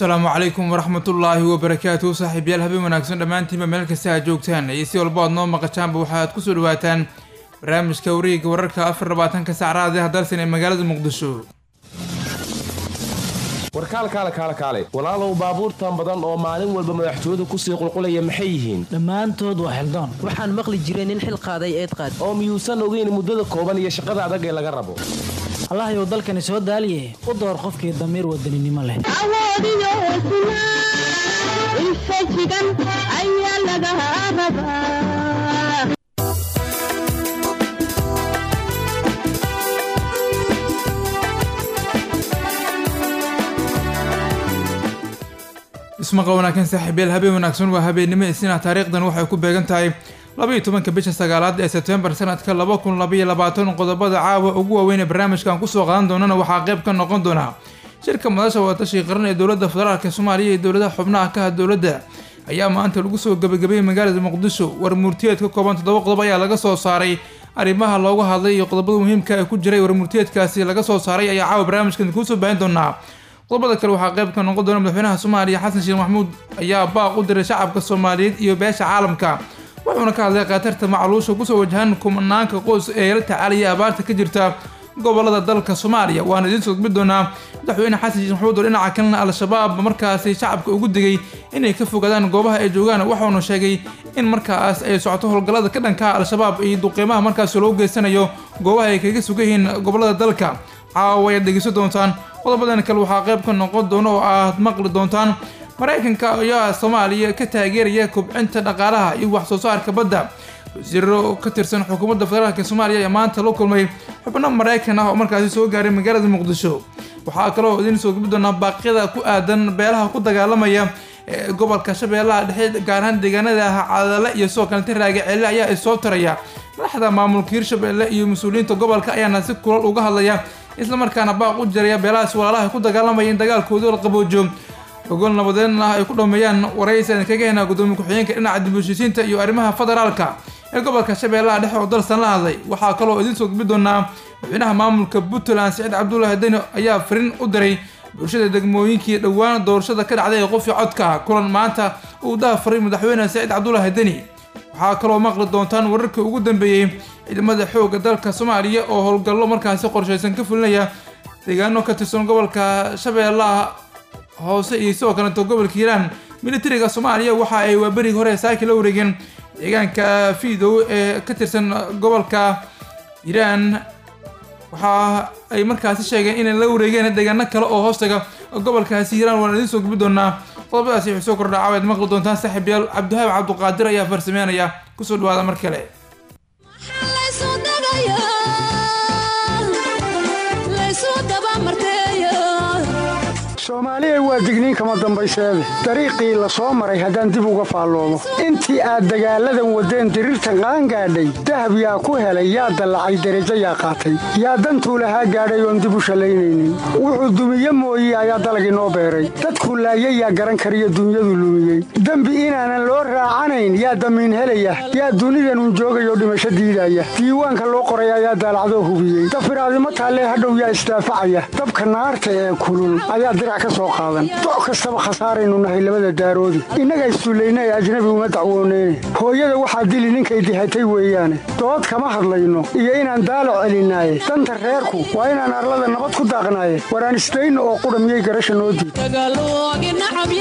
asalaamu calaykum waraxmatullaahi wabarakaatu saaxiibyaal habeen wanaagsan dhammaantiinba meel kasta aad joogtaan iyo si walba aad noo maqashaanba waxaad kusoo dhawaataan barnaamijka wareegga wararka afar labaatanka saacraad ah dalsan ee magaalada muqdisho warkaal kaale kaale kaale walaalow baabuurtan badan oo maalin walba madaxtooyadu kusii qulqulaya maxay yihiin dhammaantood waa xildoon waxaan maqli jiray nin xil qaaday eed qaad oo miyuusan ogeyn muddada kooban iyo shaqada adag ee laga rabo allahyow dalkani soo daaliye u door qofkii damiir wadaninimo leh awoodiyo hesnaa infajigan ayaa laga rabaa ismaqa wanaagsan saaxiibyaal habeen wanaagsan waa habeennimo isina taariikhdan waxay ku beegan tahay labaiyo tobanka bisha sagaalaad ee sebtembar sanadka laba kun labaiyo labaatan qodobada caawa ugu waaweyn ee barnaamijkan kusoo qaadan doonana waxaa qayb ka noqon doona shirka madasha wadatashiga qaran ee dowladda federaalk soomaaliya iyo dowladaha xubnaha ka ah dowladda ayaa maanta lagu soo gabagabeeyey magaalada muqdisho war murtiyeed ka kooban toddoba qodob ayaa laga soo saaray arrimaha looga hadlay iyo qodobada muhiimka ee ku jiray war murtiyeedkaasi laga soo saaray ayaa caawa barnaamijkan kuusoo baahin doonaa qodobada kale waxaa qayb ka noqon doona madaxweynaha soomaaliya xasan sheekh maxamuud ayaa baaq u diray shacabka soomaaliyeed iyo beesha caalamka wuxuuna ka hadlay khatarta macluusha kusoo wajahan kumanaanka qoys ee la tacaalaya abaarta ka jirta gobolada dalka soomaaliya waana idiin soo gudbi doonaa madaxweyne xasan sheekh maxamuud oo dhinaca kalena al-shabaab markaasi shacabka ugu digay inay ka fogaadaan goobaha ay joogaan waxauna sheegay in markaas ay socoto howlgallada ka dhanka al-shabaab iyo duqeymaha markaasi loogu geysanayo goobaha ay kaga sugan yihiin gobolada dalka caawa ayaad dhegeysan doontaan qodobadan kale waxaa qayb ka noqon doona oo aad maqli doontaan maraykanka ayaa soomaaliya ka taageeraya kobcinta dhaqaalaha iyo wax soo saarka badda wasiiro ka tirsan xukuumadda federaalk soomaaliya ayaa maanta la kulmay xubno maraykan ah oo markaasi soo gaaray magaalada muqdisho waxaa kaloo idiin soo gubi doonaa baaqyada ku aadan beelaha ku dagaalamaya ee gobolka shabeellaha dhexe gaar ahaan deegaanada cadale iyo sidoo kaleta raage celle ayaa isoo taraya madaxda maamulka hirshabelle iyo mas-uuliyiinta gobolka ayaana si kulal uga hadlaya islamarkaana baaq u jiraya beelahaas walaalaha ku dagaalamaya in dagaalkooda la qaboojo ogol nabadeedn ah ay ku dhameeyaan waraysan kaga hena gudoomiye ku-xigeenka dhinaca dib heshiisiinta iyo arrimaha federaalka ee gobolka shabeellaha dhexe oo dalsan la hadlay waxaa kaloo idiin soo gudbi doonaa madaxweynaha maamulka puntland siciid cabdullaahi deni ayaa fariin u diray bulshada degmooyinkii dhowaan doorashada ka dhacday ee qofii codka kulan maanta uu dahafaray madaxweyne siciid cabdullaahi deni waxaa kaloo maqli doontaan wararkii ugu dambeeyey ciidamada xoogga dalka soomaaliya oo howlgallo markaasi qorshaysan ka fulinaya deegaano ka tirsan gobolka shabeellaha hoose iyo sidoo kaleeto gobolka hiiraan militariga soomaaliya waxa ay waaberigi hore saaki la wareegeen deegaanka fiidow ee ka tirsan gobolka hiiraan waxa ay markaasi sheegeen inay la wareegeen deegaano kale oo hoostaga gobolkaasi hiiraan waana idiin soo gubi doonaa qodobadaasi waxay soo kordha caawaad maqli doontaan saaxiibyaal cabdihaab cabduqaadir ayaa farsameynaya kusoo dhawaada mar kale soomaaliya waa digniin kama dambayseede dariiqii la soo maray haddaan dib uga faalloodo intii aad dagaalladan waddeen diriirtan qaangaadhay dahab yaa ku helay yaa dallacay derajo yaa qaatay yaa dantuu lahaa gaadhay oon dib u shallaynaynin wuxuu dumiye mooye ayaa dalag inoo beeray dadkuu laayay yaa garan kariyo dunyadu lumiyey dembi inaanan loo raacanayn yaa damiin helaya yaa dunidanun joogayoo dhimasho diidaya diiwaanka loo qoray ayaa daalacdoo hubiyey dafiraadimo taallee hadhow yaa isdaafacaya dabka naarta ee kulul ayaa doc kastaba khasaaraynu nahay labada daaroodi innaga isduullaynay ajnabi uma dacwooneyne hooyada waxaa dili ninkay dihatay weeyaane dood kama hadlayno iyo inaan daalo celinaaye danta reerku waa inaan arlada nabad ku daaqnaaye waraan isdayno oo qudha miyay garasha noo diid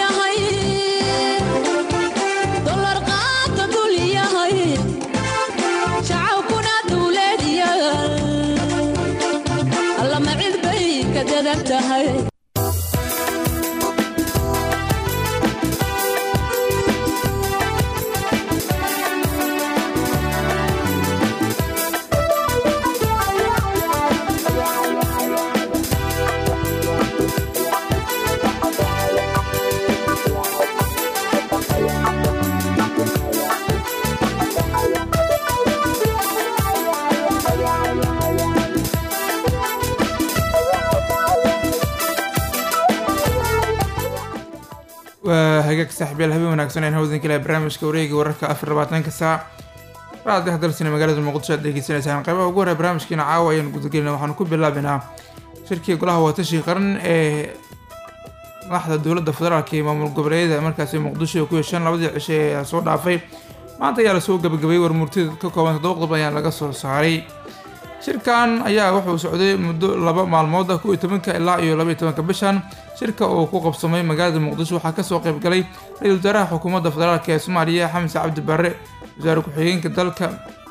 waa hagaag saaxiibyaal habeen wanaagsan aan hawdan kale barnaamijka wareega wararka afar labaatanka saac raadiyaha dalsina magaalada muqdisho aad degeysanaysaan qaybaha ugu horey barnaamijkiina caawa ayaan gudagelina waxaanu ku bilaabanaa shirkii golaha watashi qaran ee madaxda dowladda federaalk iyo maamul goboleedyada markaasi muqdisho ku hesheen labadii cishe ee soo dhaafay maanta ayaa lasoo gabagabayey warmurtida ka kooban toddoba qodob ayaa laga soo saaray shirkan ayaa wuxuu socday muddo laba maalmood ah kuwiyo tobanka ilaa iyo labaiyo tobanka bishan shirka uu ku qabsamay magaalada muqdisho waxaa kasoo qayb galay ra-iisul wasaaraha xukuumadda federaalk ee soomaaliya xamse cabdi barre wasaare ku-xigeenka dalka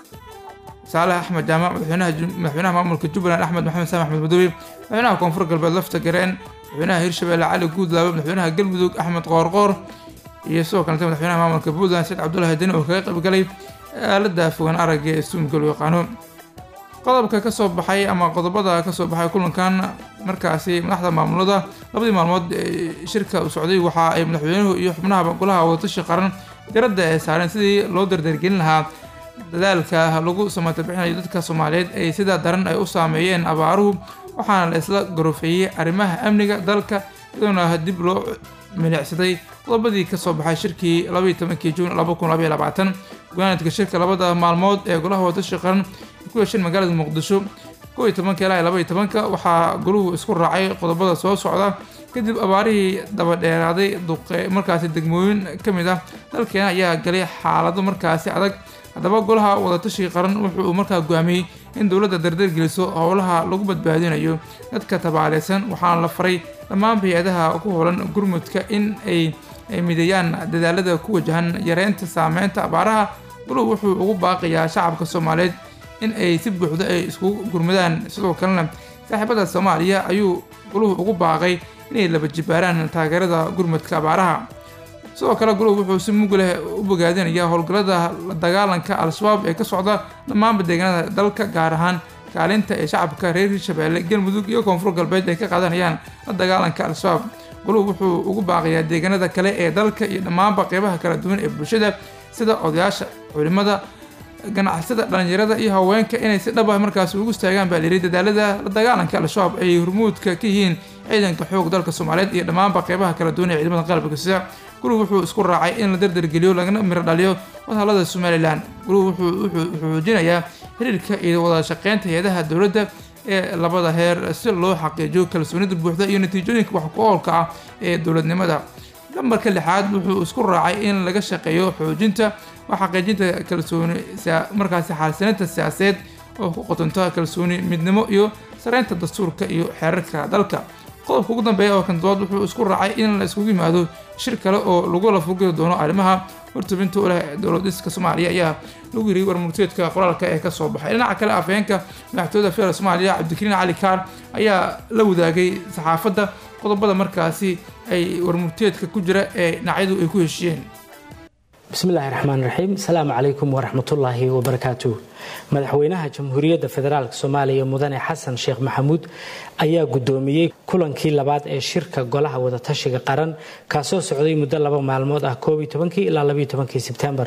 saalax axmed jaamac madaxweynaha maamulka jubbaland axmed maxamed saam axmed madoobe madaxweynaha koonfur galbeed lafta gareen madaxweynaha hirshabelle cali guudlaabe madaxweynaha galmudug axmed qoorqoor iyo sidoo kalete madaxweynaha maamulka puntland said cabdullahi deni oo kaga qayb galay aalada fogaan aragga ee suumka loo yaqaano qodobka kasoo baxay ama qodobada kasoo baxay kulankan markaasi madaxda maamulada labadii maalmood shirka u socday waxa ay madaxweynuhu iyo xubnaha golaha wadatashi qaran diradda ay saareen sidii loo dardargelin lahaa dadaalka lagu samata bixinayo dadka soomaaliyeed ay sida daran ay u saameeyeen abaaruhu waxaana la isla garofeeyey arrimaha amniga dalka iyadoona dib loo milicsaday qodobadii kasoo baxay shirkii labaiyo tobankii juun laba kun labaiyo labaatan gunaanadka shirka labada maalmood ee golaha wadatashi qaran ku yeesheen magaalada muqdisho kow iyo tobanka ilaa labaiyo tobanka waxaa goluhu isku raacay qodobada soo socda kadib abaarihii dabadheeraaday duqe markaasi degmooyin ka mid ah dalkeena ayaa galay xaalado markaasi adag haddaba golaha wadatashiga qaran wuxuu markaa go'aamiyey in dowladda dardargeliso howlaha lagu badbaadinayo dadka tabaaleysan waxaana la faray dhammaan hay-adaha ku howlan gurmudka in ay mideeyaan dadaalada ku wajahan yareynta saameynta abaaraha goluhu wuxuu ugu baaqayaa shacabka soomaaliyeed in ay si buuxda ay iskugu gurmadaan sidoo kalena saaxiibada soomaaliya ayuu goluhu ugu baaqay inay laba jibaaraan taageerada gurmudka abaaraha sidoo kale guluhu wuxuu si mug leh u bogaadinayaa howlgallada la dagaalanka al-shabaab ee ka socda dhammaanba deegaanada dalka gaar ahaan kaalinta ee shacabka reer hirshabeelle galmudug iyo koonfur galbeed ay ka qaadanayaan la dagaalanka al-shabaab guluhu wuxuu ugu baaqayaa deegaanada kale ee dalka iyo dhammaanba qeybaha kala duwan ee bulshada sida odayaasha culimada ganacsada dhalinyarada iyo haweenka inay si dhab ah markaasi ugu istaagaan baa layidhi dadaalada la dagaalanka al-shabaab ay hormuudka ka yihiin ciidanka xoog dalka soomaaliyeed iyo dhammaanba qeybaha kala duwan ee ciidamada qalabka sida guluhu wuxuu isku raacay in la dardargeliyo lagana miro dhaliyo wadhalada somalilan guluhu wuxuu xoojinayaa xiriirka iyo wada shaqeynta hay-adaha dowladda ee labada heer si loo xaqiijiyo kalsoonida buuxda iyo natiijooyinka wax ku oolka ah ee dowladnimada lambarka lixaad wuxuu isku raacay in laga shaqeeyo xoojinta waa xaqiijinta kalsooni markaasi xaalsanaynta siyaasadeed oo ku qotonto kalsooni midnimo iyo sareynta dastuurka iyo xeerarka dalka qodobka ugu dambeeya oo kan dobaad wuxuu isku raacay in la iskugu yimaado shir kale oo lagula fogi doono arrimaha hortubinta u leh dowladiska soomaaliya ayaa lagu yiri warmurteedka qoraalka ee kasoo baxay dhinaca kale afhayeenka madaxtooyada federal soomaaliya cabdikariin cali kaar ayaa la wadaagay saxaafadda qodobada markaasi ay warmurteedka ku jira ee dhinacyadu ay ku heshiiyeen bismillahi raxmaan raxiim asalaamu calaykum waraxmatullaahi wabarakaatu madaxweynaha jamhuuriyadda federaalk soomaaliya mudane xasan sheekh maxamuud ayaa gudoomiyey kulankii labaad ee shirka golaha wadatashiga qaran kaasoo socday muddo laba maalmood ah ilaa sebtembar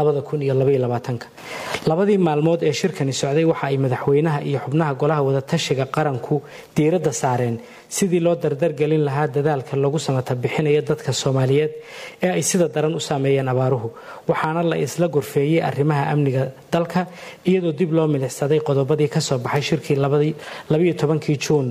labadii maalmood ee shirkani socday waxa ay madaxweynaha iyo xubnaha golaha wadatashiga qaranku diiradda saareen sidii loo dardargelin lahaa dadaalka lagu samata bixinayo dadka soomaaliyeed ee ay sida daran u saameeyeen abaaruhu waxaana la isla gorfeeyey arrimaha amniga dalka iyadoo dib loo milixsaday qodobadii kasoo baxay shirkii kii juun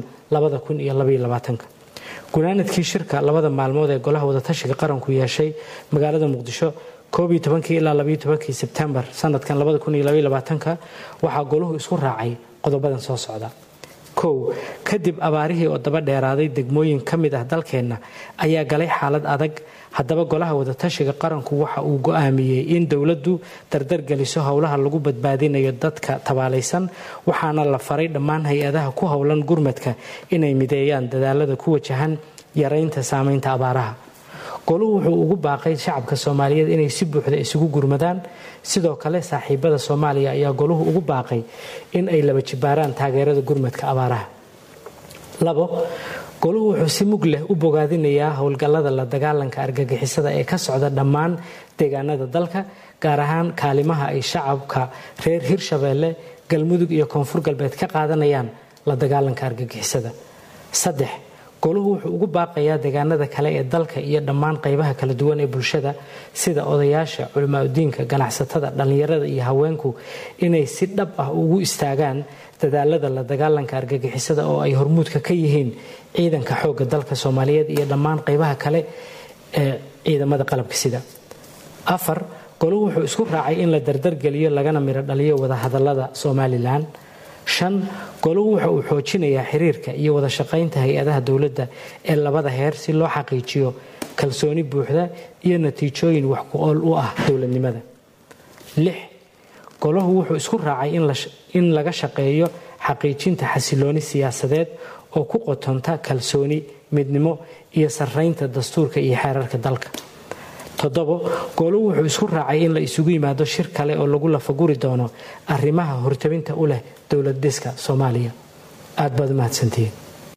gunaanadkii shirka labada maalmood ee golaha wadatashiga qaranku yeeshay magaalada muqdisho ilaa sebtembar sanadkan waxaa goluhu isku raacay qodobadan soo socda kow kadib abaarihii oo daba dheeraaday degmooyin ka mid ah dalkeenna ayaa galay xaalad adag haddaba golaha wadatashiga qaranku waxa uu go-aamiyey in dowladdu dardargeliso howlaha lagu badbaadinayo dadka tabaalaysan waxaana la faray dhammaan hay-adaha ku howlan gurmadka inay mideeyaan dadaalada ku wajahan yareynta saameynta abaaraha goluhu wuxuu ugu baaqay shacabka soomaaliyeed inay si buuxda isugu gurmadaan sidoo kale saaxiibada soomaaliya ayaa goluhu ugu baaqay in ay laba jibaaraan taageerada gurmadka abaaraha labo goluhu wuxuu si mug leh u bogaadinayaa howlgallada la dagaalanka argagixisada ee ka socda dhammaan deegaanada dalka gaar ahaan kaalimaha ay shacabka reer hirshabeelle galmudug iyo koonfur galbeed ka qaadanayaan la dagaalanka argagixisada saddex goluhu wuxuu ugu baaqayaa deegaanada kale ee dalka iyo dhammaan qaybaha kala duwan ee bulshada sida odayaasha culimaadudiinka ganacsatada dhallinyarada iyo haweenku inay si dhab ah ugu istaagaan dadaalada la dagaalanka argagixisada oo ay hormuudka ka yihiin ciidanka xoogga dalka soomaaliyeed iyo dhammaan qaybaha kale ee ciidamada qalabka sida afar goluhu wuxuu isku raacay in la dardargeliyo lagana miro dhaliyo wadahadalada somalilan shan goluhu waxa uu xoojinayaa xiriirka iyo wada shaqaynta hay-adaha dowladda ee labada heer si loo xaqiijiyo kalsooni buuxda iyo natiijooyin wax ku ool u ah dowladnimada lix golahu wuxuu isku raacay in laga shaqeeyo xaqiijinta xasilooni siyaasadeed oo ku qotonta kalsooni midnimo iyo sarraynta dastuurka iyo xeerarka dalka toddobo gooluhu wuxuu isku raacay in la isugu yimaado shir kale oo lagu lafaguri doono arrimaha hortabinta u leh dowlad dhiska soomaaliya aad baad u mahadsantihiin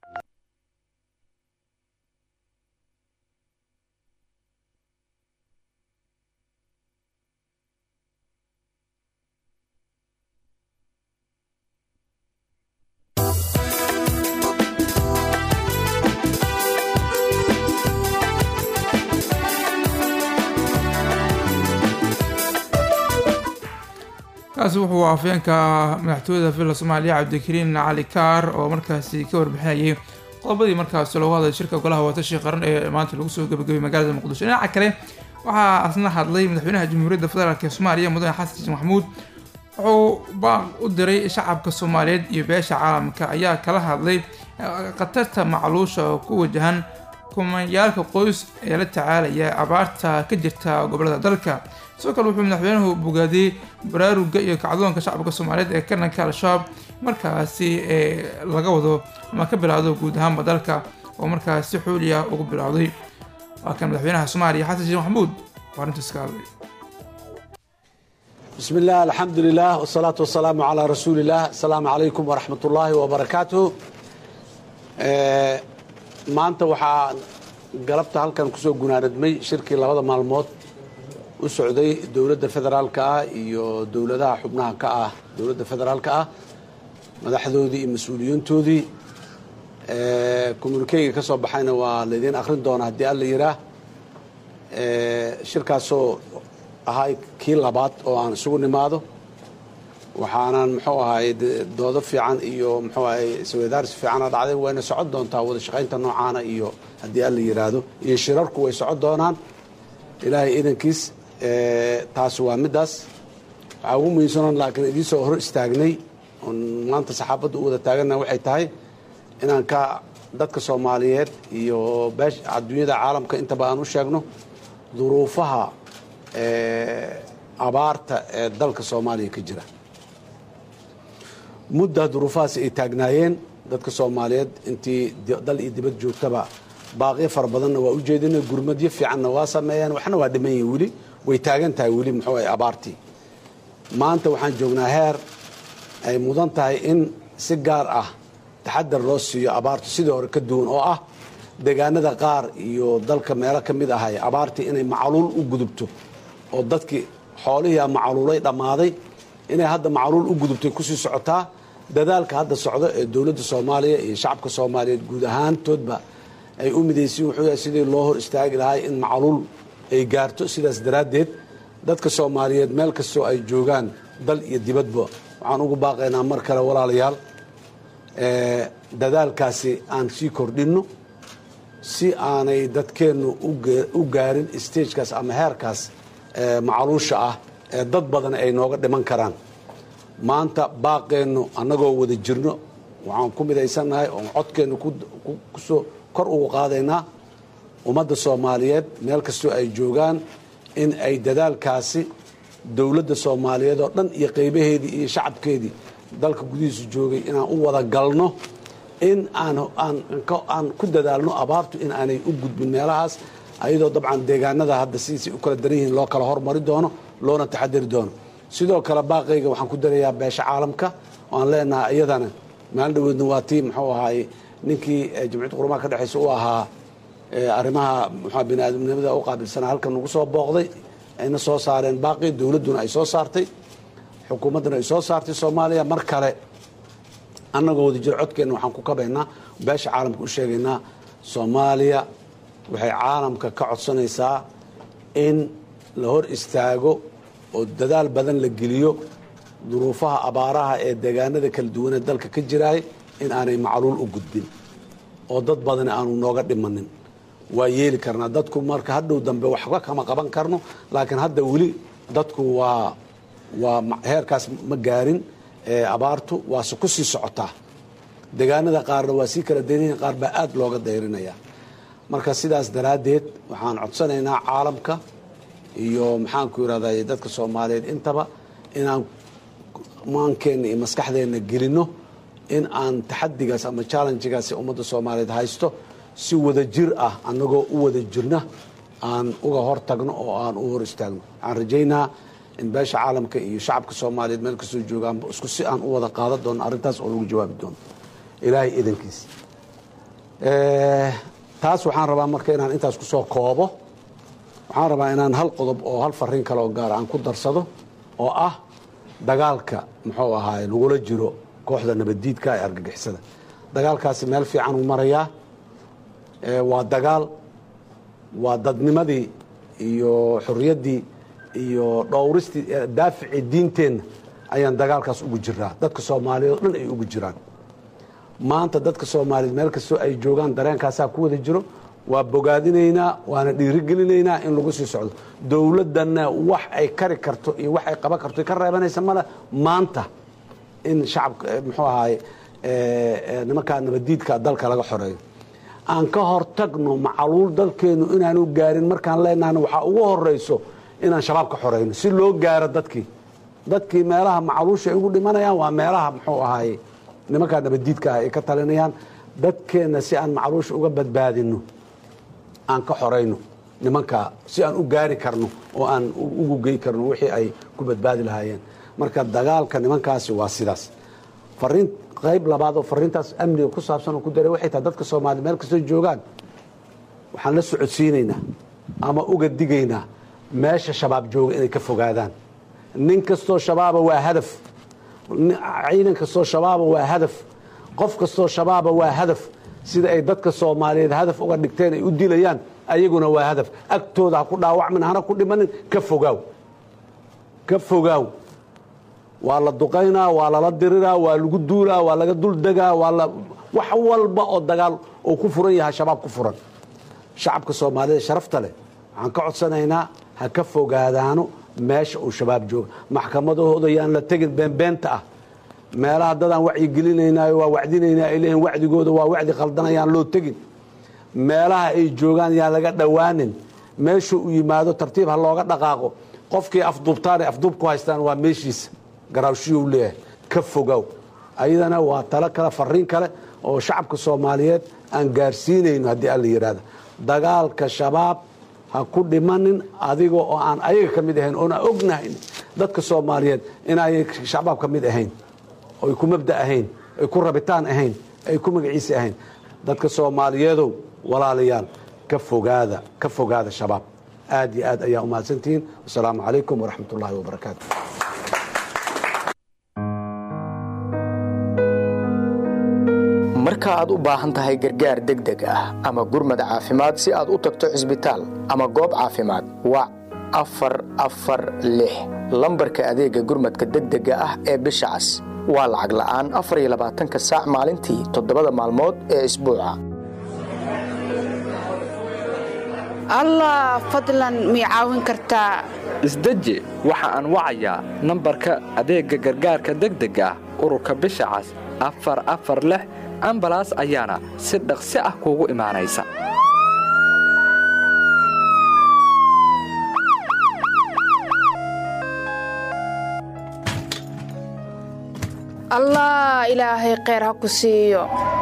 kaasi wuxuu afeenka madaxtooyada villa soomaaliya cabdikariin cali kaar oo markaasi ka warbixinayay qodobadii markaasi loogu hadlay shirka golaha watashi qaran ee maanta lagu soo gabagabay magaalada muqdisho dhinaca kale waxaa asna hadlay madaxweynaha jamhuuriyadda federaalk ee soomaaliya mudane xasan sheekh maxamuud wuxuu baaq u diray shacabka soomaaliyeed iyo beesha caalamka ayaa kala hadlay khatarta macluusha oo ku wajahan kumayaalka qoys ee la tacaalaya abaarta ka jirta gobolada dalka sidoo kale wuxuu madaxweynuhu bogaadiyey baraaruga iyo kacdoonka shacabka soomaaliyeed ee kananka al-shabaab markaasi ee laga wado ama ka bilaawdo guud ahaanba dalka oo markaas si xooliya ugu bilowday waa kan madaxweynaha soomaaliya xasan sheekh maxamuud oo arrintaas ka hadlay بسم الله الحمد لله والصلاة والسلام على رسول الله السلام عليكم ورحمة الله وبركاته maanta waxaa galabta halkan kusoo gunaanadmay shirkii labada maalmood u socday dowladda federaalka ah iyo dowladaha xubnaha ka ah dowladda federaalka ah madaxdoodii iyo mas-uuliyiintoodii communikeyga ka soo baxayna waa laydiin akhrin doona haddii alla yiraa shirkaasoo ahay kii labaad oo aan isugu nimaado waxaanan muxuu ahay doodo fiican iyo muxuu ahay isweydaarsi fiicana dhacday wayna socon doontaa wada shaqaynta noocaana iyo haddii alla yiraahdo iyo shirarku way socon doonaan ilaahay idankiis taasi waa middaas waxaa ugu muhiimsanon laakiin idiin soo hor istaagnay oon maanta saxaafadda u wada taaganna waxay tahay inaan ka dadka soomaaliyeed iyo beesha adduunyada caalamka intaba aan u sheegno duruufaha abaarta ee dalka soomaaliya ka jira mudda duruufahaasi ay taagnaayeen dadka soomaaliyeed intii dal iyo dibad joogtaba baaqyo fara badanna waa u jeedina gurmadyo fiicanna waa sameeyeen waxna waa dhiman yihin weli way taagan tahay weli muxuu ahay abaartii maanta waxaan joognaa heer ay mudan tahay in si gaar ah taxadar loo siiyo abaartu sidii hore ka duwan oo ah deegaanada qaar iyo dalka meelo ka mid ahay abaartii inay macluul u gudubto oo dadkii xoolihii macluulay dhammaaday inay hadda macluul u gudubtay kusii socotaa dadaalka hadda socdo ee dowladda soomaaliya iyo shacabka soomaaliyeed guud ahaantoodba ay u midaysiin wuxuu yahay sidii loo hor istaagi lahay in macluul ay gaarto sidaas daraaddeed dadka soomaaliyeed meel kastoo ay joogaan dal iyo dibadba waxaan ugu baaqaynaa mar kale walaalayaal dadaalkaasi aan sii kordhinno si aanay dadkeennu u gaarin stagekaas ama heerkaas macluusha ah ee dad badan ay nooga dhiman karaan maanta baaqeennu annagoo wada jirno waxaan ku midaysannahay oon codkeennu kusoo kor ugu qaadaynaa ummadda soomaaliyeed meel kastoo ay joogaan in ay dadaalkaasi dowladda soomaaliyeed oo dhan iyo qaybaheedii iyo shacabkeedii dalka gudihiisu joogay inaan u wada galno in aan ku dadaalno abaartu in aanay u gudbin meelahaas ayadoo dabcan deegaanada hadda sidiisay u kala daran yihiin loo kala hormari doono loona taxadari doono sidoo kale baaqayga waxaan ku darayaa beesha caalamka oo aan leenahay iyadana maalin dhaweedna waa tii muxuu ahaay ninkii jamciyadda qurumaha ka dhexaysa u ahaa arrimaha mxua bini aadamnimada u qaabilsanaa halkan nagu soo booqday ayna soo saareen baaqi dowladduna ay soo saartay xukuumadduna ay soo saartay soomaaliya mar kale annagoo wada jiro codkeenna waxaan ku kabaynaa beesha caalamka u sheegaynaa soomaaliya waxay caalamka ka codsanaysaa in la hor istaago oo dadaal badan la geliyo duruufaha abaaraha ee deegaanada kala duwanee dalka ka jiraay in aanay macluul u gudbin oo dad badani aanu nooga dhimanin waa yeeli karnaa dadku marka hadhow dambe waxba kama qaban karno laakiin hadda weli dadku waa waa heerkaas ma gaarin abaartu waase ku sii socotaa deegaanada qaarna waa sii kala daynaya qaar baa aad looga dayrinaya marka sidaas daraaddeed waxaan codsanaynaa caalamka iyo maxaanku yidhahday dadka soomaaliyeed intaba inaan maankeenna iyo maskaxdeenna gelinno in aan taxadigaas ama challenjigaas ummadda soomaaliyeed haysto si wada jir ah annagoo u wada jirna aan uga hor tagno oo aan u hor istaagno waxaan rajaynaa in beesha caalamka iyo shacabka soomaaliyeed meel kastoo joogaanba isku si aan u wada qaadan doono arrintaas oo lagu jawaabi doono ilaahay idankiis taas waxaan rabaa marka inaan intaas kusoo koobo waxaan rabaa inaan hal qodob oo hal fariin kale oo gaara aan ku darsado oo ah dagaalka muxuu ahaay lagula jiro kooxda nabaddiidka ee argagixisada dagaalkaasi meel fiican uu marayaa waa dagaal waa dadnimadii iyo xorriyaddii iyo dhowristii daaficii diinteenna ayaan dagaalkaas ugu jiraa dadka soomaaliyeed oo dhan ay ugu jiraan maanta dadka soomaaliyeed meel kastoo ay joogaan dareenkaasaa ku wada jiro waa bogaadinaynaa waana dhiirigelinaynaa in lagu sii socdo dowladdanna wax ay kari karto iyo wax ay qaban karto ka reebanaysa male maanta in shacabka muxuu ahaay nimankaa nabaddiidka dalka laga xoreeyo aan ka hortagno macaluul dalkeennu inaanu gaarin markaan leenahna waxaa ugu horayso inaan shabaab ka xoreyno si loo gaaro dadkii dadkii meelaha macaluusha ay ugu dhimanayaan waa meelaha muxuu ahaaye nimankaa nabaddiidka ah ay ka talinayaan dadkeenna si aan macluusha uga badbaadino aan ka xorayno nimankaa si aan u gaari karno oo aan ugu gey karno wixii ay ku badbaadi lahaayeen marka dagaalka nimankaasi waa sidaas fariin qayb labaad oo fariintaas amniga ku saabsan oo ku daray waxay tahay dadka soomaaliya meel kastoo joogaan waxaan la socodsiinaynaa ama uga digaynaa meesha shabaab jooga inay ka fogaadaan nin kastoo shabaaba waa hadaf ciidan kastoo shabaaba waa hadaf qof kastoo shabaaba waa hadaf sida ay dadka soomaaliyeed hadaf uga dhigteen ay u dilayaan ayaguna waa hadaf agtooda ha ku dhaawacmin hana ku dhimanin ka fogaaw ka fogaaw waa la duqaynaa waa lala diriraa waa lagu duulaa waa laga duldegaa waa la wax walba oo dagaal oo ku furan yahay shabaab ku furan shacabka soomaaliyeed sharafta leh waxaan ka codsanaynaa ha ka fogaadaano meesha uu shabaab jooga maxkamadahooda yaan la tegin beenbeenta ah meelaha dadaan wacyigelinaynayo waa wacdinaynaa ay leeyihin wacdigooda waa wacdi khaldan yaan loo tegin meelaha ay joogaan yaan laga dhowaanin meeshuu u yimaado tartiib ha looga dhaqaaqo qofkii afduubtaan ay afduub ku haystaan waa meeshiisa garaawshiyuu leeyahay ka fogow ayadana waa talo kale fariin kale oo shacabka soomaaliyeed aan gaarsiinayno haddii alla yidhaahda dagaalka shabaab ha ku dhimanin adiga oo aan ayaga ka mid ahayn oona ognahayn dadka soomaaliyeed inay shabaab ka mid ahayn oy ku mabda ahayn ay ku rabitaan ahayn ay ku magaciisi ahayn dadka soomaaliyeedow walaalayaal ka fogaada ka fogaada shabaab aad iyo aad ayaa umahadsantihiin wasalaamu calaykum waraxmat ullaahi wabarakaatu marka aad u baahan tahay gargaar degdeg ah ama gurmad caafimaad si aad u tagto cisbitaal ama goob caafimaad wac afar afar lix lambarka adeegga gurmadka degdega ah ee bisha cas waa lacag la'aan afar iyo labaatanka saac maalintii toddobada maalmood ee isbuuca allah fadlan mii caawin kartaa isdeji waxa aan wacayaa nambarka adeegga gargaarka degdega ah ururka bisha cas afar afar lix ambalaas ayaana si dhaqsi ah kuugu imaanaysa allah ilaahay kheyr ha ku siiyo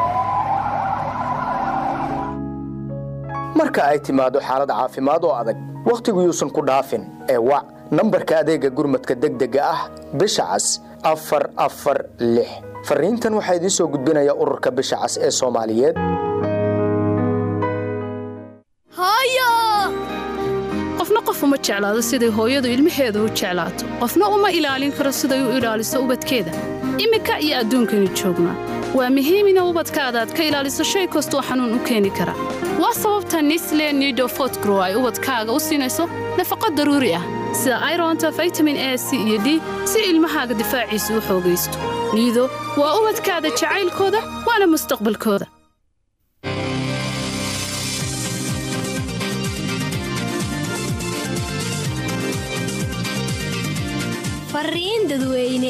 marka ay timaado xaalad caafimaad oo adag wakhtigu yuusan ku dhaafin ee wac nambarka adeegga gurmadka degdega ah bisha cas afar afar lix fariintan waxaa idiin soo gudbinaya ururka bisha cas ee soomaaliyeed qofna qof uma jeclaado siday hooyadu ilmaheeda u jeclaato qofna uma ilaalin karo siday u ilaaliso ubadkeeda iminka iyo adduunkani joognaa waa muhiim ina ubadkaada aad ka ilaaliso shay kastoo xanuun u keeni kara waa sababta nisle nidofotgrow ay ubadkaaga u siinayso nafaqo daruuri ah sida ironta vitamin a c iyo d si ilmahaaga difaaciisa u xoogaysto niido waa ubadkaada jacaylkooda waana mustaqbalkooda fariin dadweyne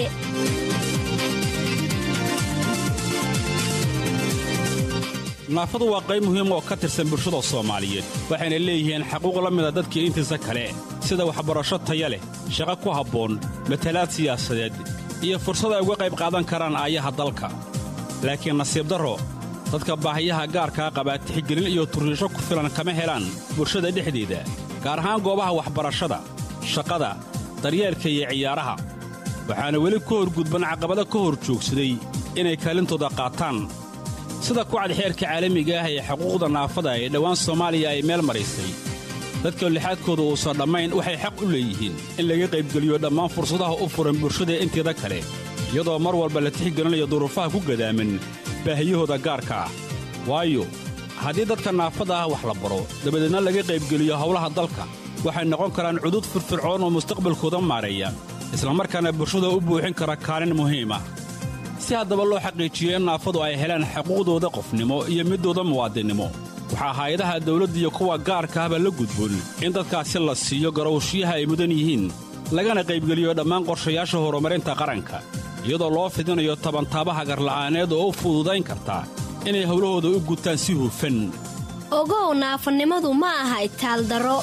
naafadu waa qayb muhiim oo ka tirsan bulshada soomaaliyeed waxayna leeyihiin xaquuq la mida dadkii intiisa kale sida waxbarasho taya leh shaqo ku habboon matalaad siyaasadeed iyo fursad ay uga qayb qaadan karaan aayaha dalka laakiin nasiib darro dadka baahiyaha gaarkaa qabaa tixgelin iyo turriisho ku filan kama helaan bulshada dhexdeeda gaar ahaan goobaha waxbarashada shaqada daryeelka iyo ciyaaraha waxaana weli ku horgudban caqabado ka hor joogsaday inay kaalintooda qaataan sida kucad xeerka caalamiga ah ee xuquuqda naafada ee dhowaan soomaaliya ay meel maraysay dadka lixaadkooda uusan dhammayn waxay xaq u leeyihiin in laga qaybgeliyo dhammaan fursadaha u furan bulshada inteeda kale iyadoo mar walba la tixgelinayo duruufaha ku gadaaman baahiyahooda gaarka ah waayo haddii dadka naafada ah wax la baro dabadeedna laga qaybgeliyo howlaha dalka waxay noqon karaan cudud firfircoon oo mustaqbalkooda maareeya islamarkaana bulshada u buuxin kara kaalin muhiim ah si haddaba loo xaqiijiyo in naafadu ay helaan xuquuqdooda qofnimo iyo middooda muwaadinnimo waxaa hay-adaha dawladda iyo kuwa gaarka ahba la gudboon in dadkaasi la siiyo garowshiyaha ay mudan yihiin lagana qaybgeliyo dhammaan qorshayaasha horumarinta qaranka iyadoo loo fidinayo tabantaabaha garla'aaneed oo u fududayn karta inay howlahooda u gutaan si hufan ogow naafanimadu ma aha itaaldaro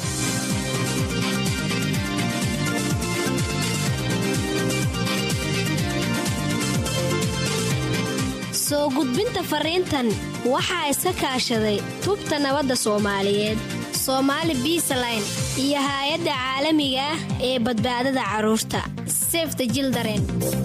soo gudbinta fariintan waxaa iska kaashaday tubta nabadda soomaaliyeed soomaali biisaline iyo haay-adda caalamiga ah ee badbaadada carruurta sefta jildaren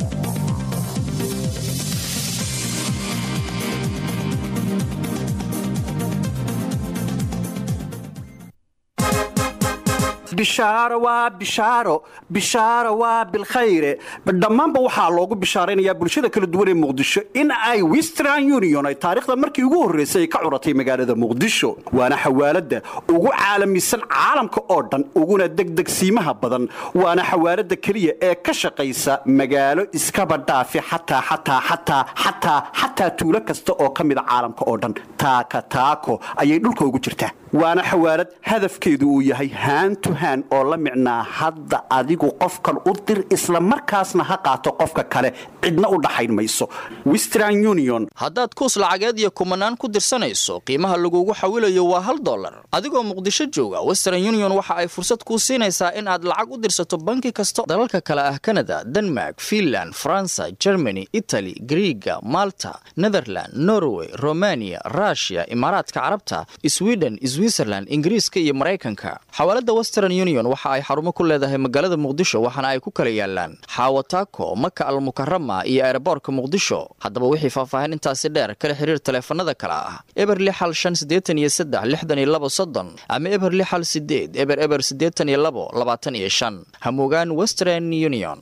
bishaaro waa bishaaro bishaaro waa bilkhayre dhammaanba waxaa loogu bishaaraynayaa bulshada kala duwan ee muqdisho in ay western union ay taariikhda markii ugu horraysay ay ka curatay magaalada muqdisho waana xawaaladda ugu caalamisan caalamka oo dhan uguna degdegsiimaha badan waana xawaaladda keliya ee ka shaqaysa magaalo iskaba dhaafi xataa xataa xataa xataa xataa tuulo kasta oo ka mida caalamka oo dhan taaka taako ayay dhulka ugu jirtaa waana xawaalad hadafkeedu uu yahay haantu haan oo la micnaa hadda adigu qofkan u dir isla markaasna ha qaato qofka kale cidna u dhaxayn mayso western union haddaad kuus lacageed iyo kumanaan ku dirsanayso qiimaha lagugu xawilayo waa hal dollar adigoo muqdisho jooga western union waxa ay fursad kuu siinaysaa in aad lacag u dirsato banki kasta dalalka kale ah kanada denmark finland faransa germany itali griiga malta netherland norway romania rushia imaaraadka carabta sweden switzerland ingiriiska iyo maraykanka xawaalada western union waxa ay xarumo ku leedahay magaalada muqdisho waxaana ay ku kala yaalaan xaawataako maka almukarama iyo eeraboorka muqdisho haddaba wixii faahfaahin intaasi dheer kala xiriir taleefanada kale ah eber lixal shan siddeetan iyo saddex lixdan iyo labo soddon ama eber lixal sideed eber eber siddeetan iyo labo labaatan iyo shan hamugaan western union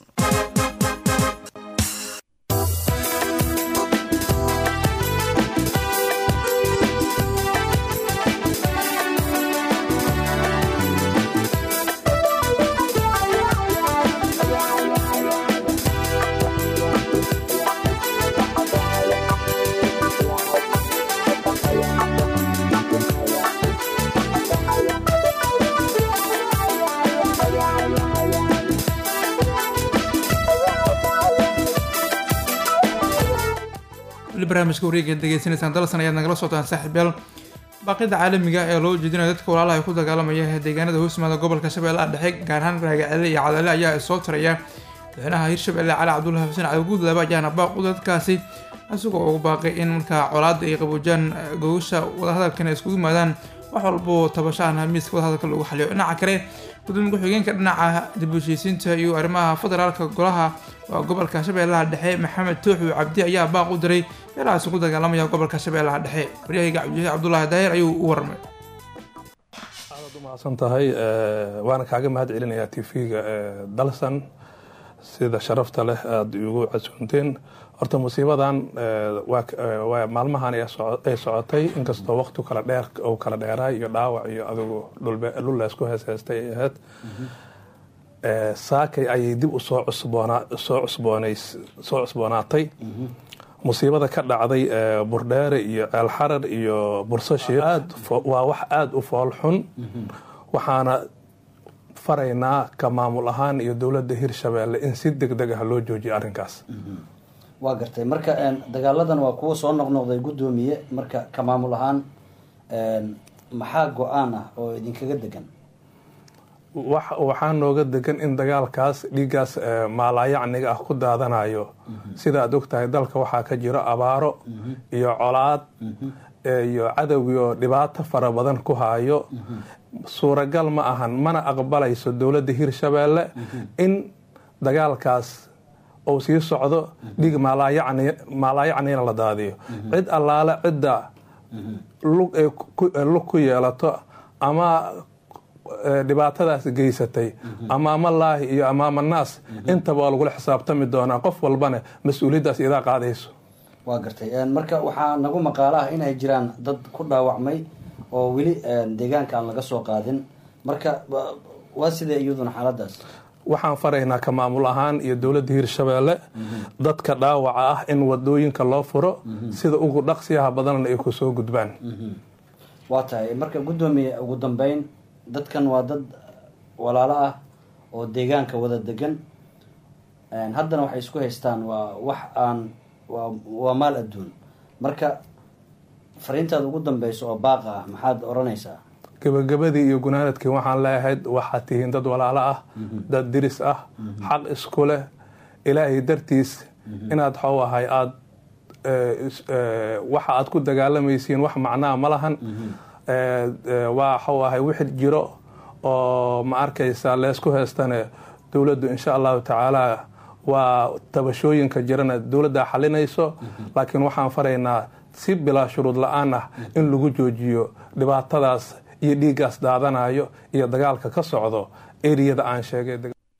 weli barnaamijka wareega degeysanaysaan dalsan ayaad nagala socotaan saaxiibyaal baaqida caalamiga ee loo jeedinayo dadka walaalaha ku dagaalamaya deegaanada hoosmaada gobolka shabeellaha dhexe gaar ahaan raagacele iyo cadale ayaa soo taraya madaxweynaha hirshabelle cali cabdullahi xuseen cali guudlaaba ayaana baaq u dadkaasi isagoo ugu baaqay in markaa colaada ay qaboojaan gogosha wadahadalkana iskugu yimaadaan wax walbo tabashahan miiska wadahadalka lagu xaliyo dhinaca kale gudoomiye ku-xigeenka dhinaca dib u heshiisiinta iyo arrimaha federaalka golaha waa gobolka shabeellaha dhexe maxamed tooxu cabdi ayaa baaq u diray meelahaas ugu dagaalamaya gobolka shabeellaha dhexe waryahayga cabdiwahii cabdulaahi daahir ayuu u warramay mahadsan tahay waana kaaga mahad celinayaa tv-ga dalsan sida sharafta leh aada igu casuunteen horta musiibadan waa maalmahan ay socotay inkastoo waqti kala dheer uu kala dheeraay iyo dhaawac iyo adigu dhul laysku heesheystay ay ahayd saakay ayay dib u soo cusboonasoo cusboonays soo cusboonaatay musiibada ka dhacday burdheere iyo ceelxarar iyo bursashiik waa wax aada u fool xun waxaana faraynaa ka maamul ahaan iyo dowladda hirshabeelle in si deg deg ah loo joojiyo arrinkaas waa gartay marka dagaaladan waa kuwa soo noqnoqday guddoomiye marka ka maamul ahaan maxaa go-aan ah oo idinkaga degan waxaa nooga degan in dagaalkaas dhiiggaas maalaayacniga ah ku daadanayo sida aad ogtahay dalka waxaa ka jiro abaaro iyo colaad iyo cadowgii oo dhibaato fara badan ku haayo suuragal ma ahan mana aqbalayso dowladda hirshabeelle in dagaalkaas uu sii socdo dhiig maalaayacnina la daadiyo cid allaale cidda lug ku yeelato ama dhibaatadaas geysatay amaama laahi iyo amaama naas intaba waa lagula xisaabtami doonaa qof walbana mas-uuliyaddaas idaa qaadayso waa gartay marka waxaa nagu maqaalo ah in ay jiraan dad ku dhaawacmay oo weli deegaanka aan laga soo qaadin marka waa sidee iyaduna xaaladaas waxaan faraynaa ka maamul ahaan iyo dowladda hirshabeelle dadka dhaawaca ah in wadooyinka loo furo sida ugu dhaqsiyaha badanna ay ku soo gudbaan waa tahay marka guddoomiye ugu dambeyn dadkan waa dad walaalo ah oo deegaanka wada degan haddana waxay isku haystaan waa wax aan waa maal adduun marka fariintaada ugu dambeyso oo baaqa ah maxaad odhanaysaa gabagabadii iyo gunaanadkii waxaan leeahayd waxaad tihiin dad walaalo ah dad diris ah xaq isku leh ilaahay dartiis inaad xaw ahay aad waxa aad ku dagaalamaysiin wax macnaa ma lahan waa xaw ahay wixi jiro oo ma arkaysa leysku heystane dowladdu insha allahu tacaala waa tabashooyinka jirana dowladdaa xalinayso laakiin waxaan faraynaa si bilaa shuruud la-aan ah in lagu joojiyo dhibaatadaas iyo dhiiggaas daadanayo iyo dagaalka ka socdo eriyada aan sheegay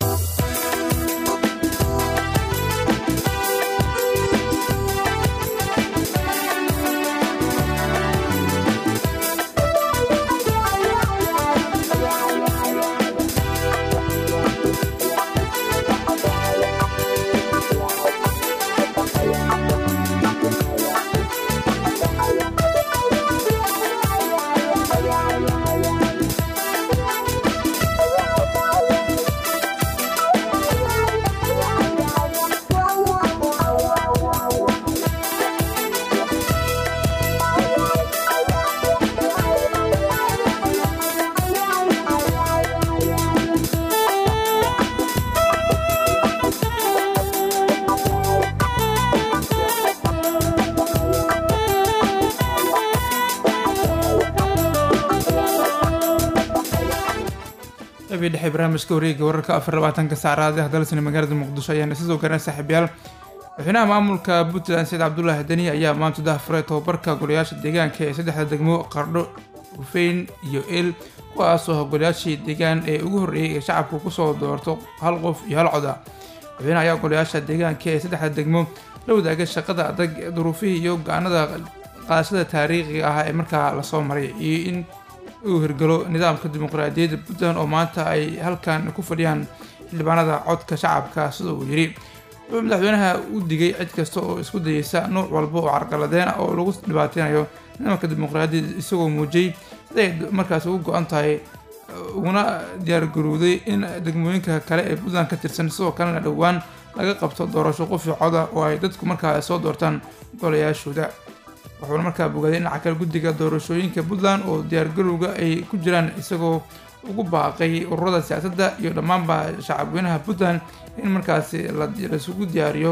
qabii dhexe barnaamijka wareega wararka afar labaatanka saacraad ah dalsani magaalada muqdisho ayaana sidoo garan saaxiibyaal madaxweynaha maamulka puntland said cabdulaahi deni ayaa maanta dahafuray tobabarka golayaasha deegaanka ee saddexda degmo qardho hufeyn iyo el kuwaasoo golayaashii deegaan ee ugu horreeyay ee shacabku kusoo doorto hal qof iyo hal coda madaxweynaha ayaa golayaasha deegaanka ee saddexda degmo la wadaagay shaqada adag duruufihii iyo go-aanada qaadashada taariikhiga ah ee markaa lasoo maray iyo in uu hirgalo nidaamka dimuqraadiyadda puntland oo maanta ay halkan ku fadhiyaan xildhibaanada codka shacabka sida uu yidhi wuxuu madaxweynaha u digay cid kasta oo isku dayeysa nuuc walba oo carqaladeen oo lagu dhibaateynayo nidaamka dimuqraadiyadda isagoo muujiyey siday markaas ugu go-an tahay uguna diyaargarowday in degmooyinka kale ee puntland ka tirsan sidoo kalena dhowaan laga qabto doorasho qofi coda oo ay dadku markaa soo doortaan golayaashooda wuxuuna markaa bogaaday dhinaca kale guddiga doorashooyinka puntland oo diyaargarowga ay ku jiraan isagoo ugu baaqay ururada siyaasadda iyo dhammaanba shacabweynaha puntland in markaasi laisugu diyaariyo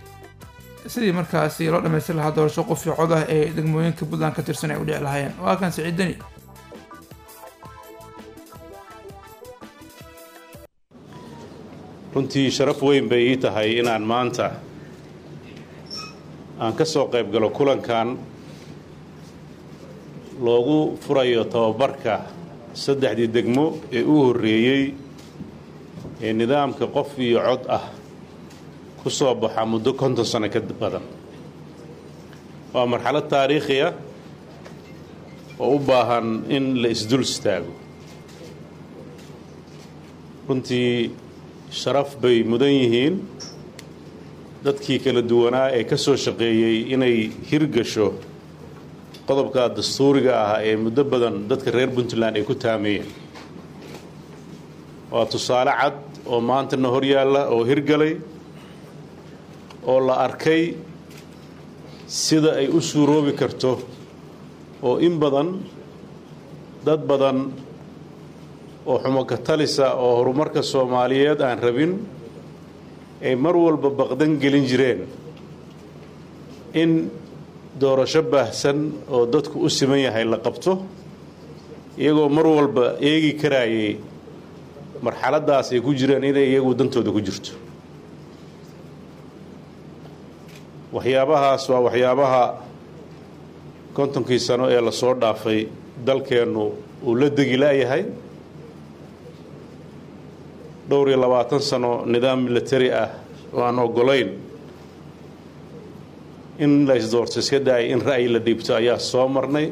sidii markaasi loo dhamaystir lahaa doorasho qofi cod ah ee degmooyinka puntland ka tirsan ay u dhici lahaayeen waa kan siciid deni runtii sharaf weyn bay ii tahay inaan maanta aan ka soo qayb galo kulankan loogu furayo tababarka saddexdii degmo ee u horreeyey ee nidaamka qof iyo cod ah ku soo baxa muddo konton sano ka badan waa marxalad taariikhi ah oo u baahan in la isdul istaago runtii sharaf bay mudan yihiin dadkii kala duwanaa ee ka soo shaqeeyey inay hirgasho qodobka dastuuriga ah ee muddo badan dadka reer puntland ay ku taameeyeen waa tusaale cad oo maantana hor yaalla oo hirgalay oo la arkay sida ay u suuroobi karto oo in badan dad badan oo xumoka talisa oo horumarka soomaaliyeed aan rabin ay mar walba baqdan gelin jireen in doorasho baahsan oo dadku u siman yahay la qabto iyagoo mar walba eegi karaayay marxaladaas ay ku jireen inay iyagu dantooda ku jirto waxyaabahaas waa waxyaabaha kontonkii sano ee lasoo dhaafay dalkeennu uu la degi la'yahay dhowr iyo labaatan sano nidaam militari ah oo aan ogolayn in la isdoorto iska daayay in ra'yi la dhiibto ayaa soo marnay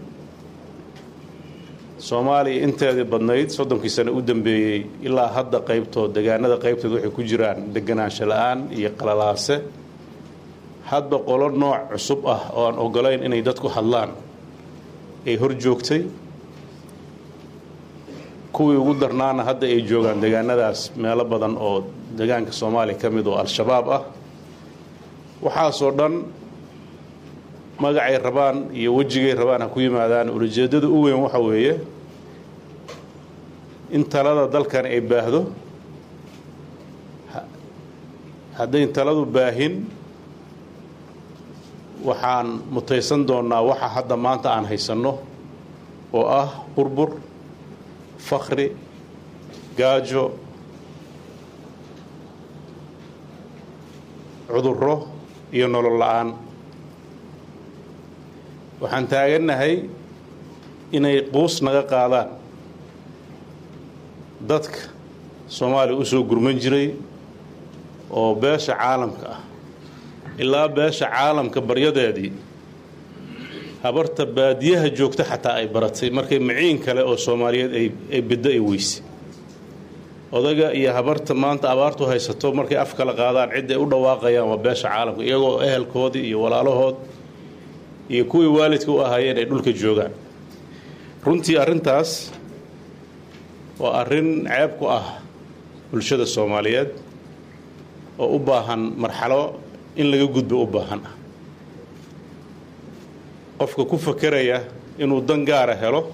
soomaaliya inteedii badnayd soddonkii sano u dambeeyey ilaa hadda qaybtood degaanada qaybtood waxay ku jiraan deganaansho la-aan iyo qalalaase hadba qolo nooc cusub ah oo aan ogolayn inay dadku hadlaan ay hor joogtay kuwii ugu darnaana hadda ay joogaan degaanadaas meelo badan oo degaanka soomaaliya ka mid oo al-shabaab ah waxaasoo dhan magacay rabaan iyo wejigay rabaan ha ku yimaadaan ulajeeddada u weyn waxa weeye in talada dalkan ay baahdo haddayn taladu baahin waxaan mutaysan doonnaa waxa hadda maanta aan haysanno oo ah burbur fakri gaajo cudurro iyo nolol la-aan waxaan taagannahay inay quus naga qaadaan dadka soomaaliya u soo gurman jiray oo beesha caalamka ah ilaa beesha caalamka baryadeedii habarta baadiyaha joogta xataa ay baratay markay maciin kale oo soomaaliyeed ay biddo ay weysay odaga iyo habarta maanta abaartu haysato markay af kala qaadaan cidda ay u dhawaaqayaan waa beesha caalamka iyagoo ehelkoodii iyo walaalahood iyo kuwii waalidka u ahaayeen ay dhulka joogaan runtii arrintaas waa arrin ceeb ku ah bulshada soomaaliyeed oo u baahan marxalo in laga gudbo u baahan ah qofka ku fakeraya inuu dan gaara helo